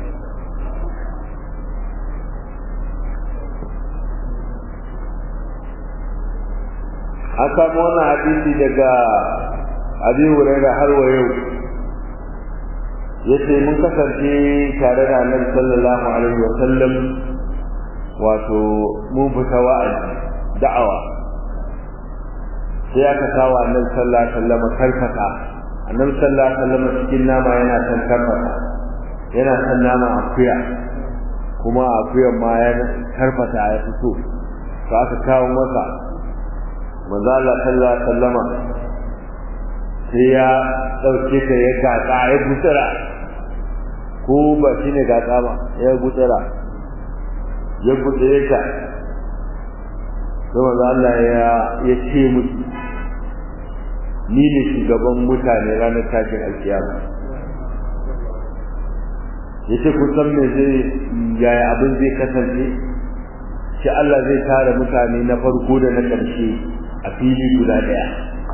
an samu wannan hadisi daga abin huraira har wa yau yace mun kasance tare da annabi sallallahu alaihi wa sallam wato mun fita wa'azi da'awa sai aka kawo annabi sallallahu alaihi wa sallam karfata annabi sallallahu alaihi wa sallam cikin nama yana san karfata yana san nama akuya kuma akuyan ma ya karfata ya fito to aka kawo masa manzo Allah sallallahu alaihi wasallama sai ya dauke ta ya gatsa ya gutsara ko ba shine gatsa ba ya gutsara ya gutsare ta sai manzo Allah ya ya ce musu ni ne shugaban mutane ranar tashin alkiyama yace kun san me zai yaya abin zai kasance shi Allah zai tara mutane na farko da na ƙarshe a fili guda daya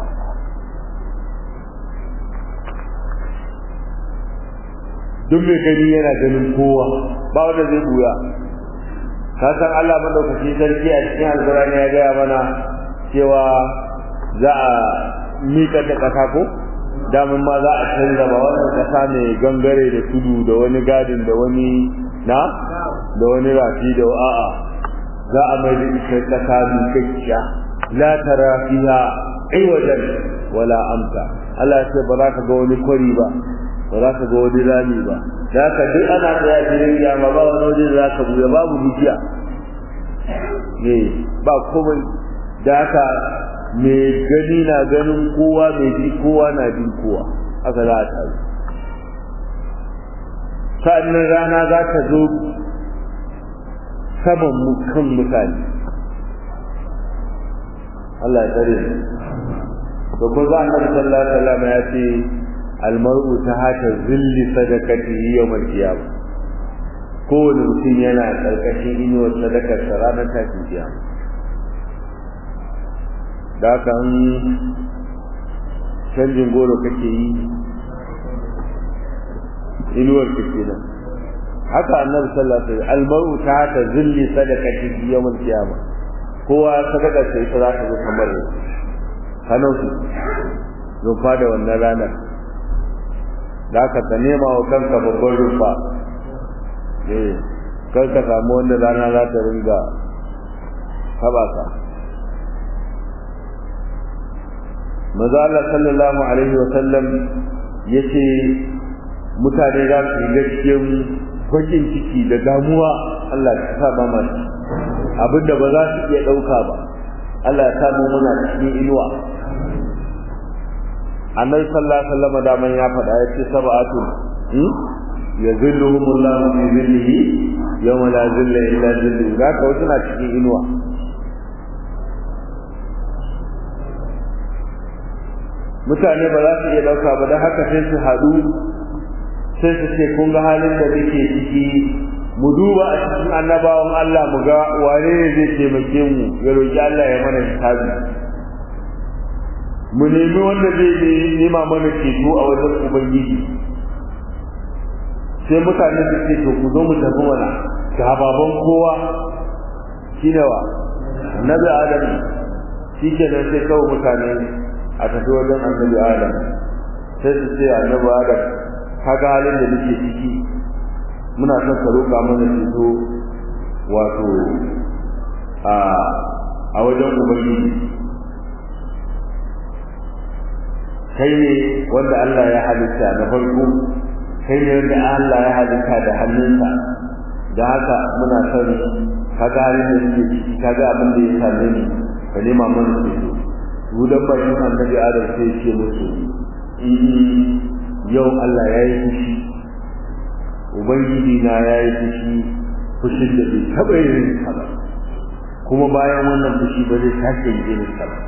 duk mai gani yana ganin kowa ba wanda zai buya ka san Allah madaukaki sarki a cikin alkurani ya gaya mana cewa za a mika da kasa ko damin ma za a canza ba wannan kasa mai gangare da tudu da wani gadin da wani na da wani rafi da a'a za a mai da ita kasa mikakkiya la tara fiha iwajan wala amta Allah ce ba za ka ga wani kwari ba ba za ka ga wani rami ba da ka duk ana tsaya filin kiyama ba wani waje za ka buya babu dukiya ne ba komai da haka mai gani na ganin kowa mai ji kowa na jin kowa haka za a taru sa'annan rana za ta zo saman kan mutane Allah ya tsare mu to ko za annabi sallallahu alaihi wasallam ya ce almar'u ta hata zilli sadaqatihi yawmal qiyamah kowane mutum yana karkashin inuwar sadakar sa ranar tashin kiyama da kan canjin goro kake yi inuwar ka kenan haka annabi sallallahu alaihi wasallam almar'u ta hata zilli sadaqatihi yawmal qiyamah kowa sadaka sai ita za ta zo kamar hannun su rufa da wannan ranar da aka ka nema wa kanka babban rufa eh kar ka samu wanda rana za ta ringa taba ka maza Allah sallallahu alaihi wa sallam yace mutane za su yi cikin bakin ciki da damuwa Allah ya sa ba mu abinda ba za su iya dauka ba Allah ya samu muna cikin inuwa annabi sallallahu alaihi wasallam da man ya faɗa ya ce sab'atun hmm yazilluhum Allah fi zillihi yawma la zilla illa zilluhu ga ka wasu na cikin inuwa mutane ba za su iya dauka ba don haka sai su haɗu sai su ce kun ga halin da muke ciki mu duba a cikin annabawan Allah mu ga wane ne zai taimake mu ya roki Allah ya mana hisabi mu nemi wanda zai nema mana ceto a wajen ubangiji sai mutane su ce to ku zo mu tafi mana ga baban kowa shine wa annabi adam shi kenan sai kawai mutane a tafi wajen annabi adam sai su ce annabi adam kaga halin da nake ciki muna son ka roƙa mana ceto wato a a wajen ubangiji kai ne wanda Allah ya halitta na farko kai ne wanda Allah ya halitta da hannunsa da haka muna son kaga halin da nake ciki kaga abin da ya same ni ka nema mana ceto gudan bakin annabi adam sai ya ce musu yau Allah ya yi fushi ubangiji na ya yi fushi fushin da bai taɓa yin sa ba kuma bayan wannan fushi ba zai sake yin sa ba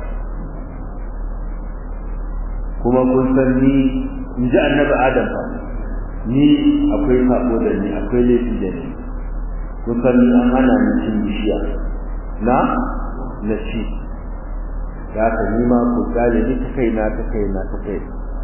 kuma kun san ni in ji annabi adam ba ni akwai sabo da ni akwai laifi da ni kun san ni an hana ni cin bishiya na na ci da haka ni ma ku gane ni ta kai na ta kai na ta kai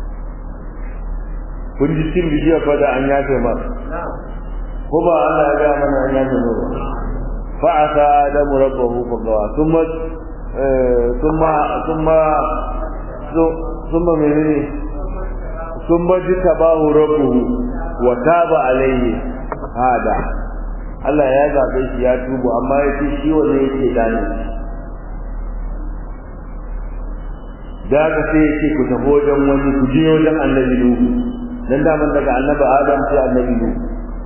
kun ji cin bishiya fa da an yafe ma ko ba Allah ya ga mana an yafe ma ba fa asa adamu rabbahu fa gawa thumma thumma thumma thumma menene thumma jitabahu rabbuhu wa taba alayhi hada Allah ya zabe shi ya tubu amma yace shi wanne yake dani da ka sai yake ku tafi wajen wani ku je wajen annabi Nuhu dan da man daga annabi Adam sai annabi Nuhu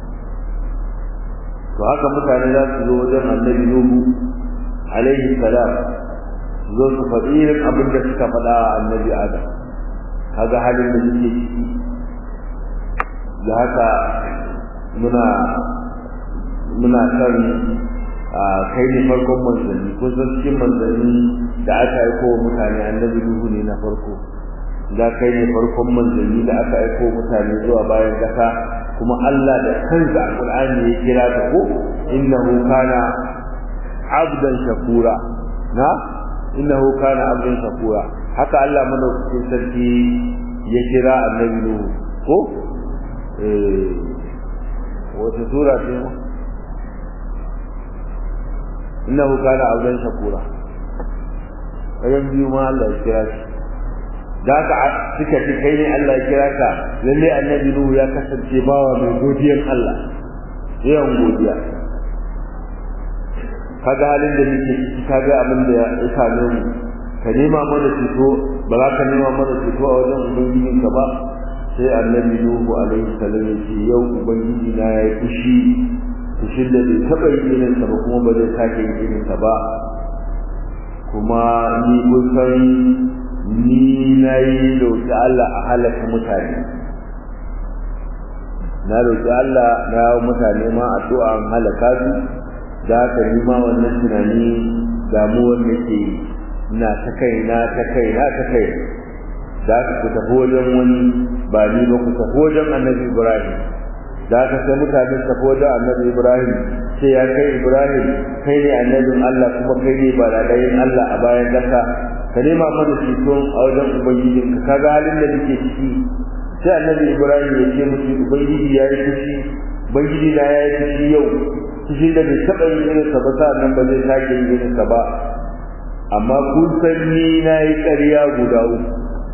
to haka mutane za su zo wajen annabi Nuhu alaihi salam su zo su faɗi irin abin da suka faɗa a annabi Adam kaga halin da suke ciki da haka muna muna san kai ne farkon manzanni ko san cikin manzanni da aka aiko wa mutane annabi Nuhu ne na farko da kai ne farkon manzanni da aka aiko mutane zuwa bayan kasa kuma Allah da kansa a Qur'ani ya kira ta ko innahu kana abdan shakura na innahu kana abdan shakura haka Allah madaukakin sarki ya kira annabi Nuhu ko eh wata sura ce innahu kana abdan shakura kayan biyu ma Allah ya kira shi da ka suka ce kai ne Allah ya kira ka lalle annabi Nuhu ya kasance bawa mai godiyar Allah yawan godiya kaga halin da muke ciki kaga abin da ya same mu ka nema mana fito ba za ka nema mana fito a wajen ubangijin ka ba sai annabi Nuhu alaihi salam ya ce yau ubangiji na ya yi fushi fushin da bai taɓa yin irin sa ba kuma ba zai sake yin irin sa ba kuma ni kun san ni na yi roƙi Allah a halaka mutane na roƙi Allah na yawo mutane ma addu'a an halaka su da haka ni ma wannan tunani damuwar da ke na ta kai na ta kai na ta kai da ka ku tafi wajen wani ba ni ba ku tafi wajen annabi ibrahim da ka sai mutane su tafi wajen annabi ibrahim sai ya kai ibrahim kai ne annabin allah kuma kai ne ba daɗayin allah a bayan ƙasa ka nema mana ceton a wajen ubangijin ka kaga halin da nake ciki sai annabi ibrahim ya ce musu ubangiji ya yi fushi ubangiji na ya yi fushi yau fushi da bai taɓa yin irinsa ba sa'an ba zai sake yin irinsa ba amma kun san ni na yi ƙarya guda uku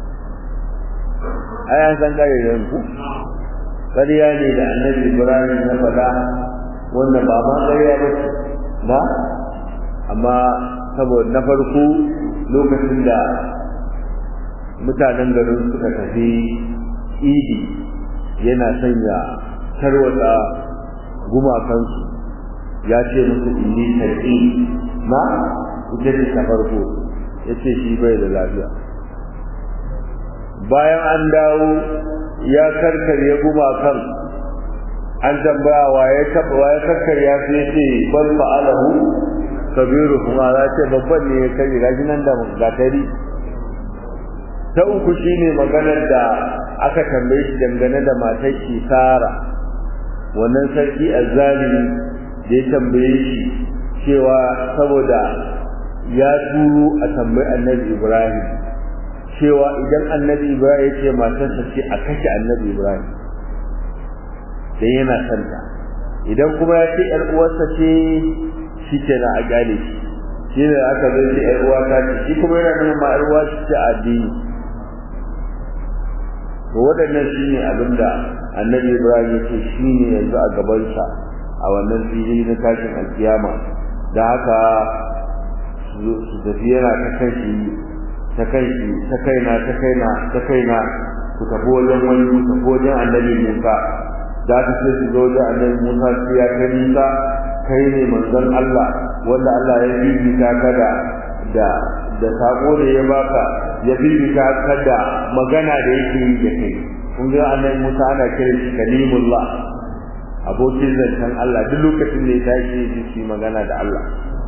ai an san ƙarya ku ƙarya ne da annabi ibrahim na faɗa wanda ba ma ƙarya ba na amma saboda na farko lokacin da mutanen garin suka tafi idi yana sanya tarwatsa gumakansu ya ce musu inni tar'i na ita ce ta farko ya ce shi bai da lafiya bayan an dawo ya karkarya gumakan an tambaya wa ya taba wa ya karkarya su ya ce bal fa'alahu kabiru kuma za ce babban ne ya karya gashi nan da gatari ta uku shine maganar da aka tambaye shi dangane da matar shi Sara wannan sarki azzalimi da ya tambaye shi cewa saboda ya turo a tambayi annabi Ibrahim cewa idan annabi Ibrahim ya ce matarsa ce a kashe annabi Ibrahim dan yana santa idan kuma ya ce ƴar uwarsa ce shi ke na a gane shi shi ne aka zai ce ƴar uwa ta ce shi kuma yana nuna ma ƴar uwa ce a addini to waɗannan shi ne abin da annabi ibrahim ya ce shi ne yanzu a gabansa a wannan fili na tashin alkiyama da haka su tafi yana ta kan shi ta kan shi ta kaina ta kaina ta kaina ku tafi wajen wani ku tafi wajen annabi musa da haka sai su zo wajen annabi musa sai ya kai musa kai ne manzon allah wanda allah ya bibita ka da da da sako da ya baka ya bibita ka da magana da yake yi da kai kun ga annabi Musa ana kira shi kalimullah abokin zancen Allah duk lokacin da ya tashi yi shi magana da Allah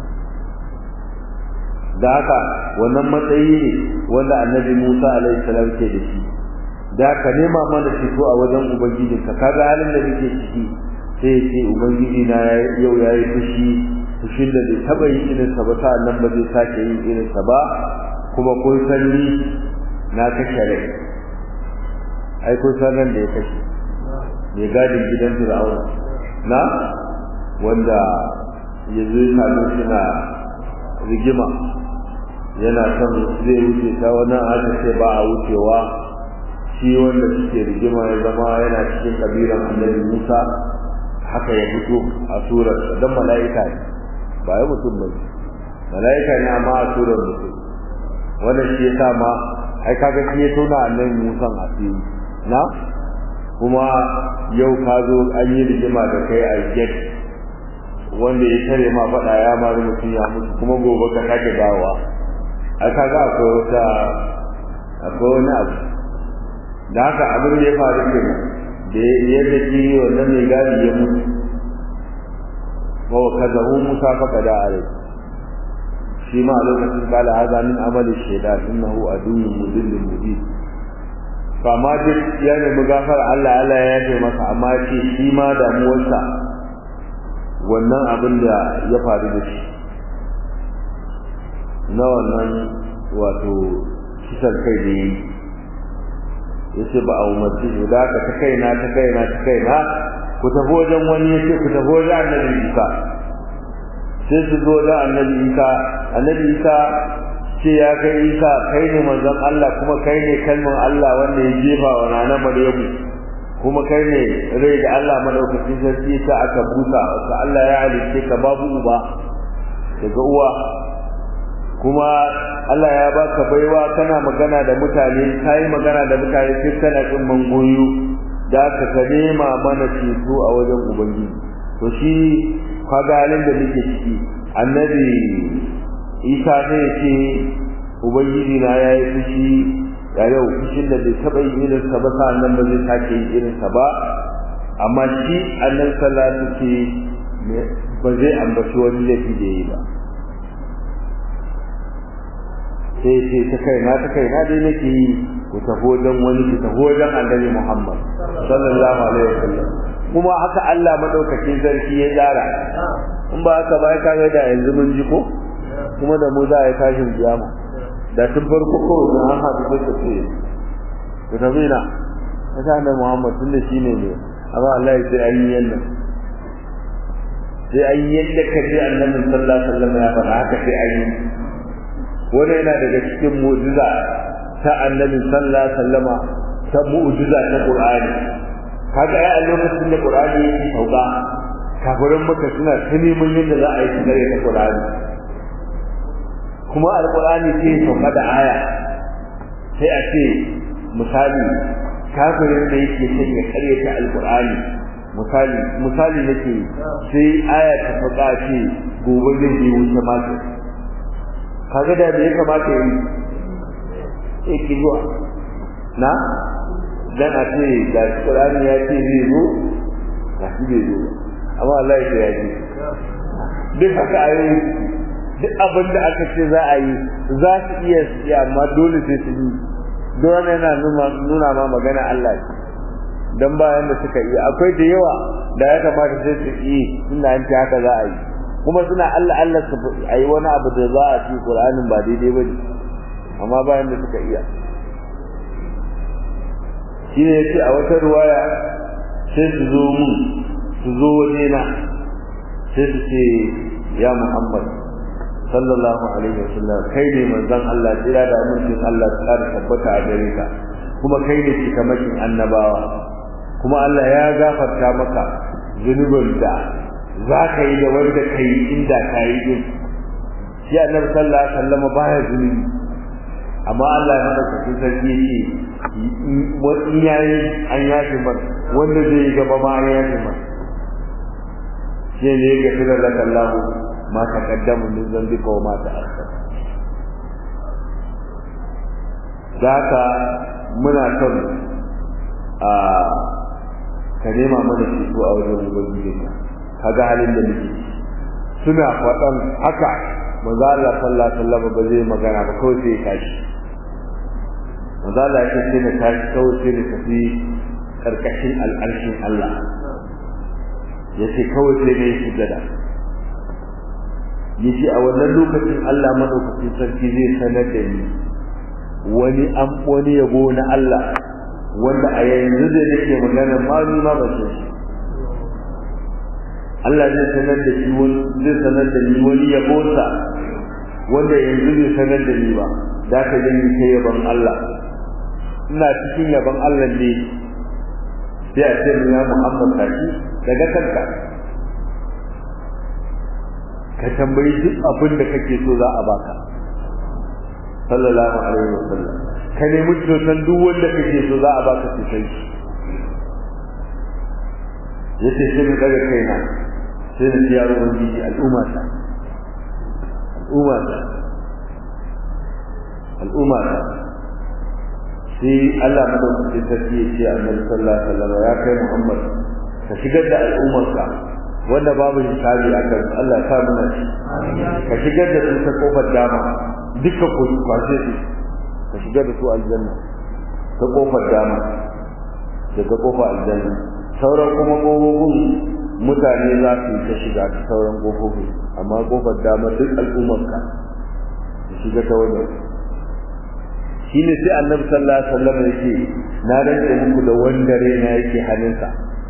da haka wannan matsayi ne wanda annabi Musa alaihi salam ke da shi da ka nema mana fito a wajen ubangijinka kaga halin da nake ciki sai ya ce ubangiji na yau yayi fushi fushin da bai taba yin irin sa ba nan ba zai sake yin irin sa ba kuma kun san ni na kashe rai ai kun san ran da ya kashe mai gadin gidan Fir'auna na wanda ya zo ya same suna rigima yana son zai wuce ta wani aka ce ba a wucewa shi wanda suke rigima ya zama yana cikin kabilan annabi Musa haka ya fito a surar dan mala'ika ne ba ya mutum ba mala'ika ne amma a surar mutum wannan shi yasa ma ai kaga shi ya tona annabi Musa asiri na kuma yau ka zo an yi rigima da kai a get wanda ya tare ma faɗa ya mari mutum ya mutu kuma gobe ka sake dawowa ai kaga akwai wata akwai wani abu da haka abin da ya faru kenan da yadda shi wannan mai gadi ya mutu wa kazahu musa faqada alai shi ma a lokacin kala haza min amali shaitan innahu aduwwun mudillun mubin kama duk ya nemi gafar Allah Allah ya yafe masa amma ce shi ma damuwarsa wannan abin da ya faru da shi na wannan wato kisan kai da yi ya ce ba a umarci shi da aka ta kaina ta kaina ta kaina ku tafi wajen wani ya ce ku tafi wajen annabi isa sai su zo da annabi isa annabi isa ce ya kai isa kai ne manzon Allah kuma kai ne kalmar Allah wanda ya jefa wa nana Maryamu kuma kai ne rai da Allah madaukakin sarki sa aka busa ka Allah ya halice ka babu uba daga uwa kuma Allah ya baka baiwa kana magana da mutane kai magana da mutane sai kana kin mangoyo da ka ka nema mana ceto a wajen ubangiji to shi kaga halin da muke ciki annabi isa ne ce ubangiji na ya yi fushi ya yau fushin da bai taɓa yin irinsa ba sa'annan ba zai sake yin irinsa ba amma shi annan salatu ce ba zai ambaci wani laifi da yi ba sai ce ta kaina ta kaina dai nake yi ku tafi wajen wani ku tafi wajen annabi Muhammad sallallahu alaihi wasallam kuma haka Allah madaukakin sarki ya tsara in ba haka ba ya kaga da yanzu mun ji ko kuma da mu za a yi tashin kiyama da tun farko ko da an haɗu da ta ce ku tafi na haka annabi Muhammad tun da shine ne amma Allah ya ce an yi yanda sai an yi yadda ka ji annabi sallallahu alaihi wasallam ya faɗa haka sai an yi wannan yana daga cikin mu'jiza ta annabi sallallahu alaihi wasallama ta mu'jiza ta Qur'ani kaga ai a lokacin da Qur'ani yake sauka kafirin maka suna ta neman yadda za a yi su gare ta Qur'ani kuma alqur'ani sai sauka da aya sai a ce misali kafirin da yake son ya karyata alqur'ani misali misali nake sai aya ta faɗa ce gobe zai je wuce maka kaga da me ya kamata yi yake zuwa na dan a ce da Qur'ani ya ce zai zo ga shi bai zo amma Allah ya ya ji duk haka ayoyi duk abin da aka ce za a yi za su iya yi amma dole sai su yi don yana nuna ma magana Allah ce dan bayan da suka yi akwai da yawa da ya kamata sai su yi inda an ce haka za a yi kuma suna Allah Allah su a yi wani abu da za a ci Qur'anin ba daidai ba ne amma bayan da suka iya shi ne yace a wata ruwaya sai su zo mun su zo waje na sai su ce ya Muhammad sallallahu alaihi wasallam kai ne manzon Allah jira da amincin Allah tsara tabbata a gare ka kuma kai ne cikamakin annabawa kuma Allah ya gafarta maka zunubin da za ka yi da wanda ka yi inda ka yi din shi annabi sallallahu alaihi wasallam baya zunubi amma Allah ya maka cikin sarki yake wani yayi an yafe mar wanda zai yi gaba ma an yafe mar shi ne ya gafira laka Allah ma taqaddama min dhanbika wa ma ta'akhkhara Zaka muna son a ka nema mana ceto a wajen ubangiji kaga halin da muke suna faɗan haka manzo Allah sallallahu alaihi wasallam ba zai magana ba kawai sai ya tashi manzo Allah ya ce na tashi kawai sai da tafi karkashin al'arshin Allah yace kawai sai ne sujada yace a wannan lokacin Allah madaukakin sarki zai sanar da ni wani an wani yabo na Allah wanda a yanzu da nake magana ma ni ma ba shi Allah zai sanar da shi wani zai sanar da ni wani yabo sa wanda yanzu zai sanar da ni ba da ka gani kai yaban Allah ina cikin yaban Allah ne sai a ce ya Muhammad tashi daga kanka ka tambayi duk abin da kake so za a baka sallallahu alaihi wasallam ka nemi cutan duk wanda kake so za a baka cutan shi yace sai na daga kaina sai na ji yaro ubangiji al'umma ta al'umma ta al'umma ta sai Allah madaukakin sarki ya ce annabi sallallahu alaihi wasallam ya kai Muhammad ka shigar da al'ummarka wanda babu hisabi a kan Allah ta muna shi ka shigar da su ta kofar dama duka ku kwashe su ka shigar da su aljanna ta kofar dama daga kofar aljanna sauran kuma kofofin mutane za su ta shiga ta sauran kofofin amma kofar dama duk al'ummarka ka shiga ta wajen shine sai annabi sallallahu alaihi wasallam yake na rantsa muku da wanda raina yake hannunsa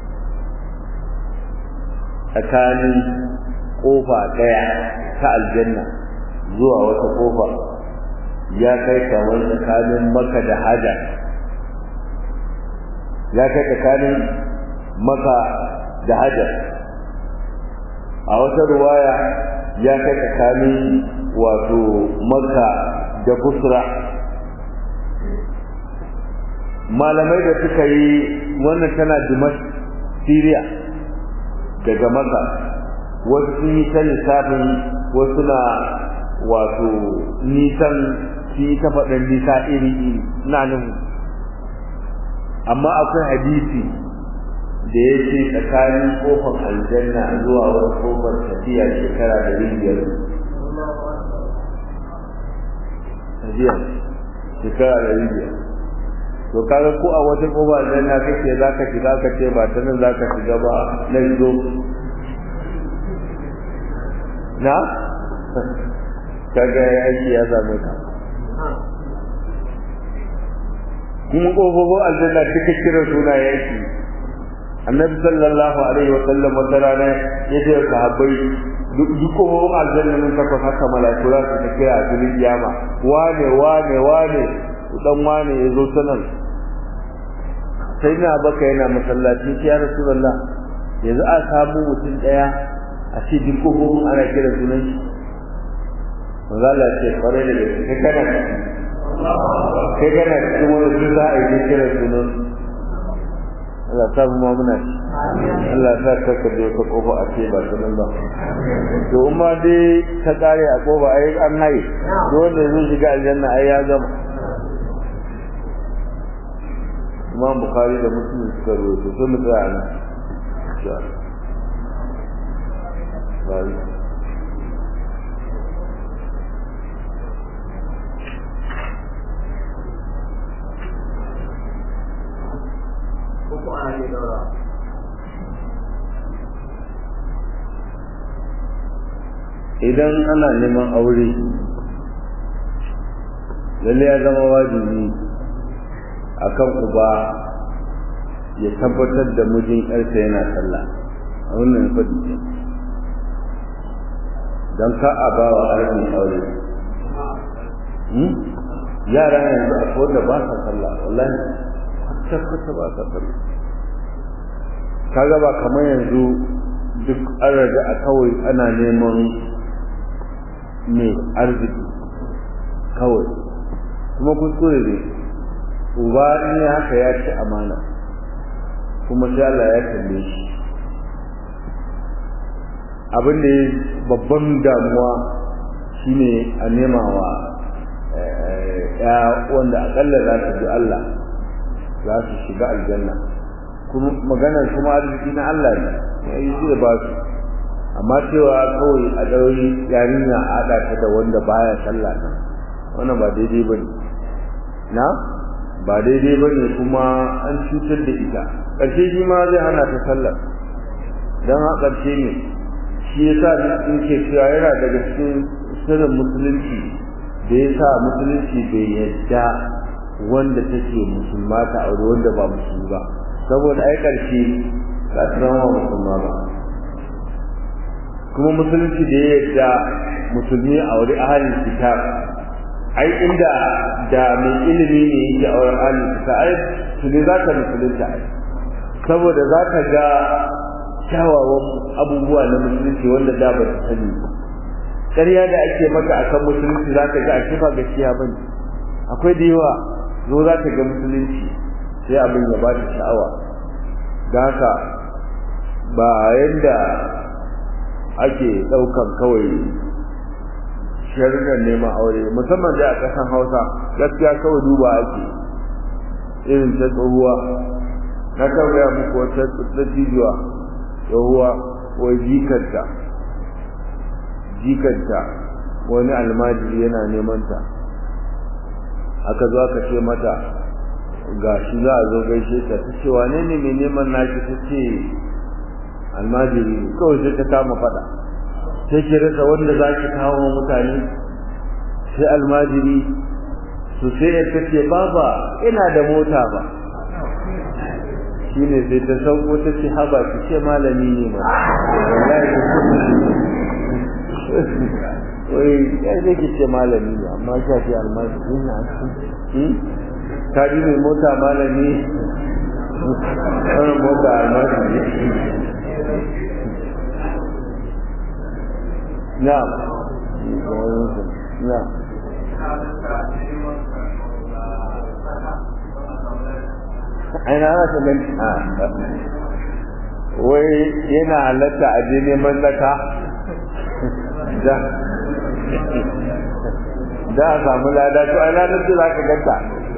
tsakanin kofa daya ta aljanna zuwa wata kofa ya kai kamar tsakanin maka da hajar ya kai tsakanin maka da hajar a wata ruwaya ya kai tsakanin wato maka da busra malamai da suka yi wannan tana dimash syria daga maka wasu sun yi ta lissafin wasu na wato nisan su yi ta faɗin nisa iri-iri na nan amma akwai hadisi da ya ce tsakanin kofar aljanna zuwa wani kofar tafiya shekara da biyar tafiya shekara da biyar to kaga ko a wata koba nan na kake zaka shiga ka ce ba ta nan zaka shiga ba na zo na kaga aiki ya same ka kuma kofofin aljanna duka kiran suna yaki annabi sallallahu alaihi wa sallam wata rana ya ce sahabbai duk kofofin aljanna nan takwas haka malaiku za su ta kira a filin kiyama wane wane wane dan wane ya zo ta nan sai na baka yana masallaci ya rasulullah yanzu a samu mutum daya a ce duk kofofin ana kira sunan shi manzala ce kwarai da gaske kai kana kai kana cikin wani su za a yi kira sunan Allah ta mu muna Allah ta ka ka je ka kofa a ce ba sunan ba to umma dai ta kare a kofa ai an haye wanda zai shiga aljanna ai ya gama Imam Bukhari da Muslim suka rawaito sai mu tsaya nan insha Allah uku ana ke daura idan ana neman aure lalle ya zama wajibi akan uba ya tabbatar da mijin yarsa yana sallah a wannan fadi ce don ka a ba wa arzikin aure yara yanzu a da ba sa sallah wallahi tabbata ba sa sallah kaga ba kamar yanzu duk an raga a kawai ana neman mai arziki kawai kuma kuskure ne uba ne haka ya ci amana kuma sai Allah ya kalle shi abin da babban damuwa shine a nema wa ya wanda akalla za ta bi Allah za su shiga aljanna kuma maganar kuma arziki na Allah ne ya yi zai ba su amma cewa kawai a ɗauri yarinya a haɗa ta da wanda baya sallah nan wannan ba daidai ba ne na ba daidai ba ne kuma an cutar da ita ƙarshe shi ma zai hana ta sallar don a ƙarshe ne shi ya sa in ke cewa yana daga cikin sirrin musulunci da ya sa musulunci bai yadda wanda take musulma ta aure wanda ba musulmi ba saboda ai ƙarshe ba ta zama musulma ba kuma musulunci da ya yadda musulmi a wuri ahalin kitab ai inda da mai ilimi ne yake a wurin ahalin kitab ai su ne za ka musulunta ai saboda za ka ga kyawawan abubuwa na musulunci wanda da ba ta sani ƙarya da ake maka akan musulunci za ka ga a kifa gaskiya bane akwai da yawa zo za ka ga musulunci sai abin ya ba ta sha'awa da haka ba yadda ake ɗaukan kawai sharuɗan neman aure musamman da a ƙasan hausa gaskiya kawai duba ake irin ta tsohuwa na kawai muku wata tsajijuwa tsohuwa wai jikanta jikanta wani almajiri yana neman ta aka zo aka ce mata ga shi za a zo gaishe ta ta ce wane ne mai neman naki ta ce almajiri kawai sai ta kama fada sai ki rasa wanda za ki kawo mutane sai almajiri su sai ya ta ce baba ina da mota ba shine sai ta sauko ta ce haba ki ce malami ne ma wallahi ta ce wai ya zai ki ce malami ne amma ka ce almajiri ne a cikin ka ji mai mota malami wannan mota almajiri na'am na'am aina ana ta gani wai yana halatta a je neman zaka da da a samu lada to ai ranar da za ka ganta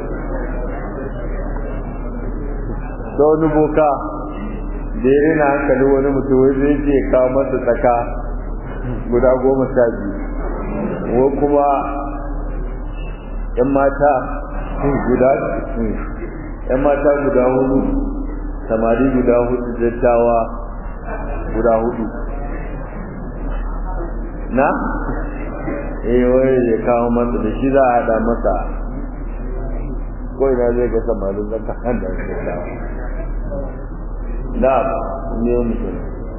da wani boka da ya rina hankali wani mutum wai zai ce kawo masa tsaka guda goma sha biyu wa kuma yan mata guda yan mata guda hudu samari guda hudu dattawa guda hudu na eh wai ya kawo masa da shi za a hada masa ko ina zai ga samarin zaka handa dattawa da ne mutum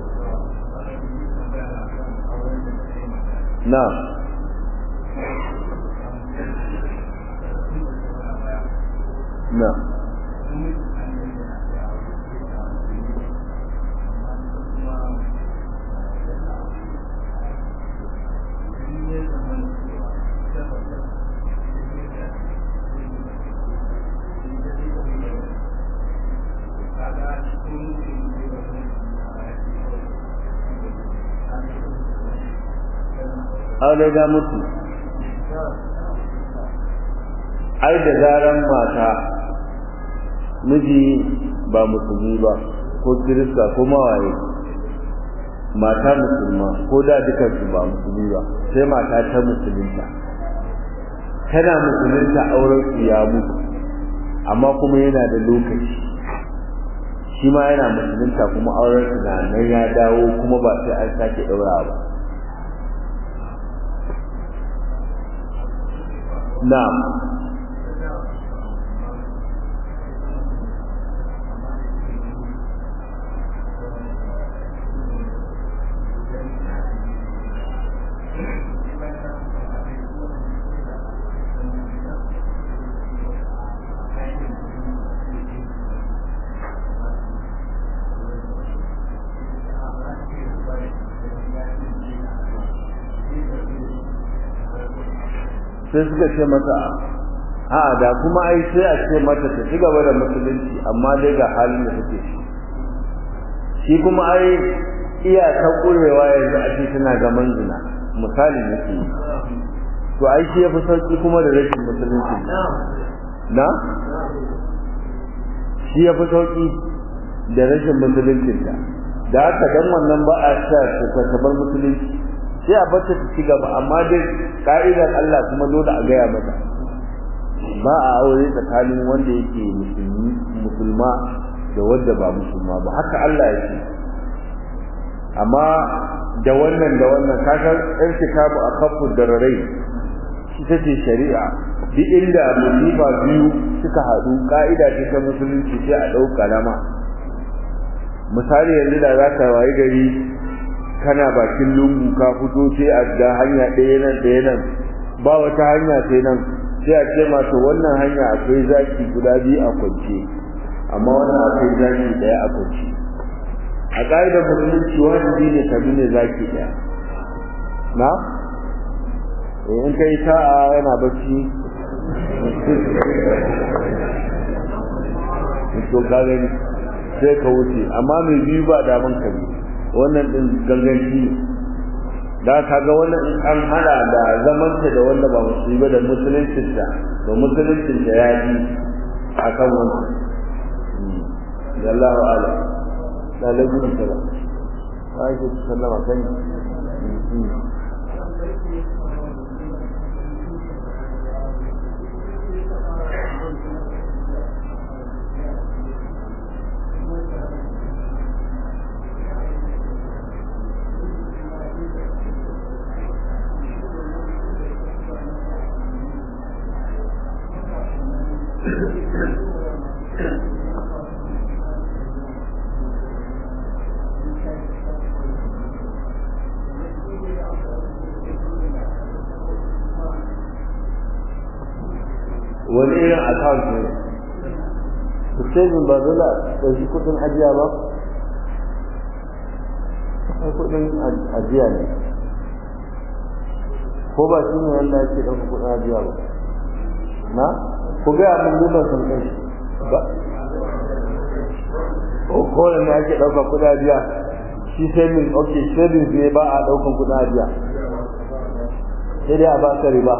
na na aure ga mutu ai da zaran mata miji ba musulmi ba ko kirista ko mawaye mata musulma ko da dukansu ba musulmi ba sai mata ta musulunta tana musulunta auren su ya mutu amma kuma yana da lokaci shi ma yana musulunta kuma auren su na nan ya dawo kuma ba sai an sake ɗaura ba na'am sai suka ce mata a da kuma ai sai a ce mata ta ci gaba da musulunci amma dai ga halin da take shi shi kuma ai iya ta kurewa yanzu a ce tana ga manzina misali nake to ai shi yafi sauki kuma da rashin musulunci na shi yafi sauki da rashin musulunci da da haka dan wannan ba a sa ta bar musulunci sai a bata ta ci gaba amma dai ka'idar Allah kuma dole a gaya mata ba a aure tsakanin wanda yake musulmi musulma da wanda ba musulma ba haka Allah ya ce amma da wannan da wannan kasan ɗan kitabu a kafin dararai ita ce shari'a duk inda musifa biyu suka haɗu ka'ida ce ta musulunci sai a ɗau kalama misali yanzu da za ka wayi gari kana bakin lungu ka fito sai a ga hanya ɗaya nan ɗaya nan ba wata hanya sai nan sai a ce masu wannan hanya akwai zaki guda biyu a kwance amma wannan akwai zaki ɗaya a kwance a ƙa'idar musulunci wajibi ne ka ne zaki ɗaya na in kai sa'a yana bacci to ka gani sai ka wuce amma mai biyu ba daman ka biyu wannan din ganganci da kaga wannan in an hada da zamanta da wanda ba musulmi ba da musuluncin da da musuluncin da ya yi akan wannan Allahu ala da lagun sala aisha sallama kan wani irin account ne saving ba dole a ɗauki kuɗin ajiya ba ai kuɗin ajiya ne ko ba shi ne wanda ake ɗauka kuɗin ajiya ba na ku gaya mun duban sun kai ba ko ne ake ɗauka kuɗin ajiya shi saving ok saving ne ba a ɗaukan kuɗin ajiya sai dai a ba ka riba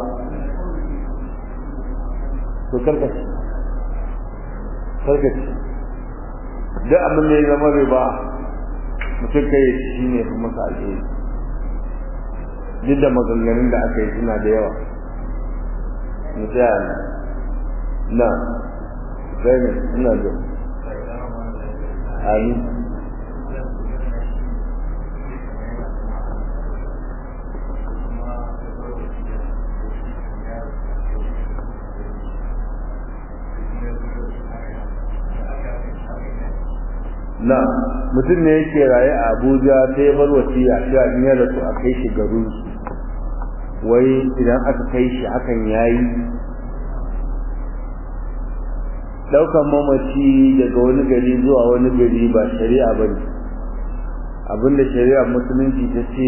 to karkace karkace duk abin da ya zama riba mutum kai shi ne fi masa alheri duk da maganganun da aka yi suna da yawa mu tsaya na Zainab ina da Amin na mutum ne yake raye a Abuja sai bar wasiya cewa in ya rasu a kai shi garin su wai idan aka kai shi hakan yayi daukan mamaci daga wani gari zuwa wani gari ba shari'a bane abinda shari'a musulunci ta ce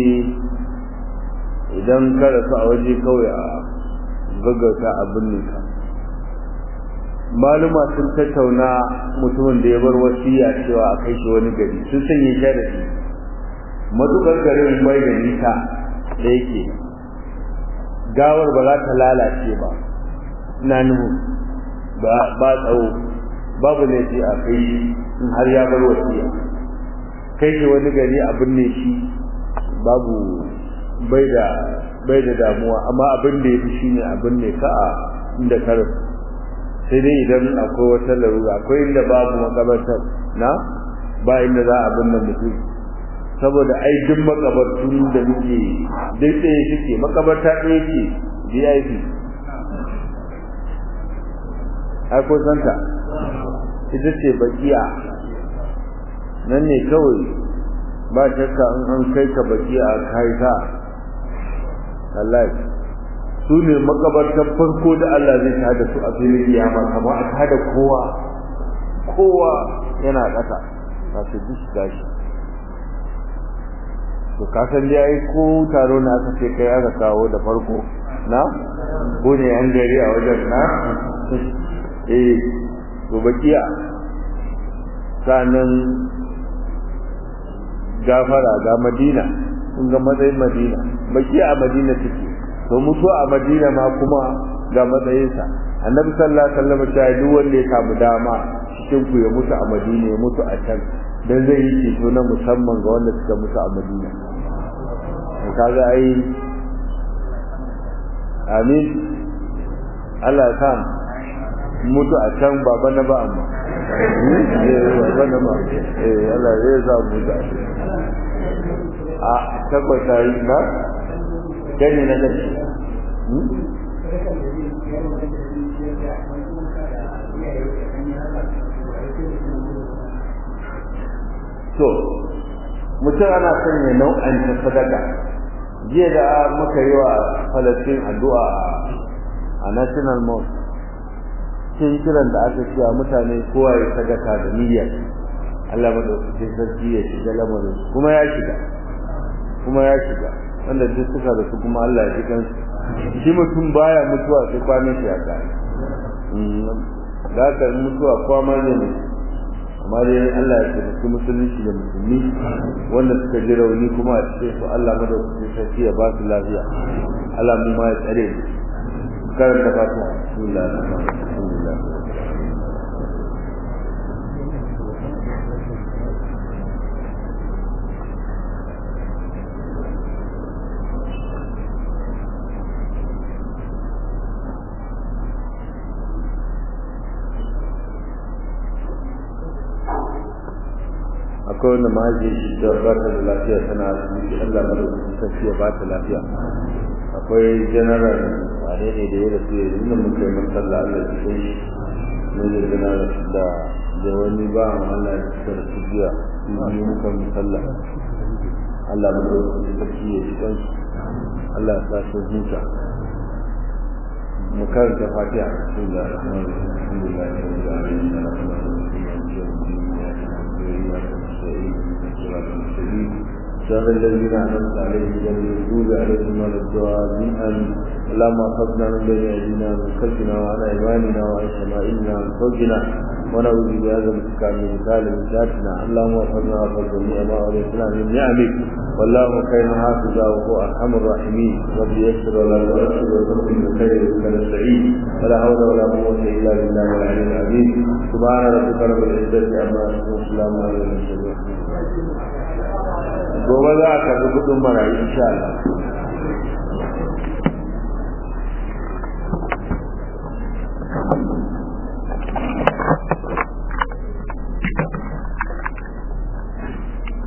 idan ka rasu a waje kawai a gaggauta abin ne ka maluma sun tattauna mutumin da ya bar wasiya cewa a kai shi wani gari sun sanya sharadi matukar garin mai da nisa da yake gawar ba za ta lalace ba ina nuhu ba ba tsawo babu laifi a kai shi in har ya bar wasiya kai shi wani gari a binne shi babu bai da bai da damuwa amma abin da ya fi shine abin ne ka a inda ka rasu sai dai idan akwai wata larura akwai inda babu makabartar na ba inda za a binne mutum saboda ai duk makabartun da muke duk ɗaya suke makabarta ɗaya ce VIP ai ko santa ita ce bakiya nan ne kawai ba shakka in an kai ka bakiya kai ka wallahi su ne makabartar farko da Allah zai tada su a filin kiyama kamar a tada kowa kowa yana ƙasa ba su duk gashi to ka san dai ai ko taro na aka ce kai aka kawo da farko na ko ne an gari a wajen na eh to bakiya sanan gafara ga madina kun ga matsayin madina bakiya a madina take to mutu a madina ma kuma ga matsayinsa annabi sallallahu alaihi wasallam ya duk wanda ya samu dama cikin ku ya mutu a madina ya mutu a can dan zai yi ceto na musamman ga wanda suka mutu a madina kaga ai amin Allah ya mutu a can baba na ba amma baba na ba eh Allah ya sa mu da a tabbata yi na gani na gani to mutum ana son ya nau'anta sadaka jiya da muka yi wa falastin addu'a a national mosque cikin kiran da aka cewa mutane kowa ya sadaka da niyyar Allah madaukakin sarki ya shiga lamarin kuma ya shiga kuma ya shiga wanda duk suka da su kuma Allah ya ji kansu shi mutum baya mutuwa sai kwanan shi ya kare da haka mutuwa kowa ma zai mutu amma dai Allah ya taimaki musulunci da musulmi wanda suka ji rauni kuma a cikin su Allah madaukakin sarki ya ba su lafiya Allah mu ma ya tsare mu karanta fatiha bismillah alhamdulillah akwai wanda mahaifin shi da ba ta da lafiya tana asibiti Allah madaukakin sarki ya ba ta lafiya akwai general wane ne da ya rasu ya yi nan muka yi mun sallah Allah ya cikin shi mun yi general da da wani ba mu Allah ya suka rasu jiya mun muka mun sallah Allah madaukakin sarki ya cikin shi Allah ya sa shi huta mu karanta fatiha bismillahir rahmanir rahim alhamdulillahi rabbil alamin arrahmanir rahim صراط الذين أنعمت عليهم غير المغضوب عليهم ولا الضالين آمين اللهم احفظنا من بين أيدينا ومن خلفنا وعن أيماننا وعن شمائلنا وعن فوقنا ونعوذ بعظمتك من مثال من ذاتنا اللهم احفظنا واحفظ جميع ما أوليتنا من نعمك والله خير حافظا وهو أرحم الراحمين رب يسر ولا تؤثر وتقم بخير نستعين ولا حول ولا قوة إلا بالله العلي العظيم سبحان ربك رب العزة عما يصفون وسلام على المرسلين gobe za a karbi kudin marayu insha Allah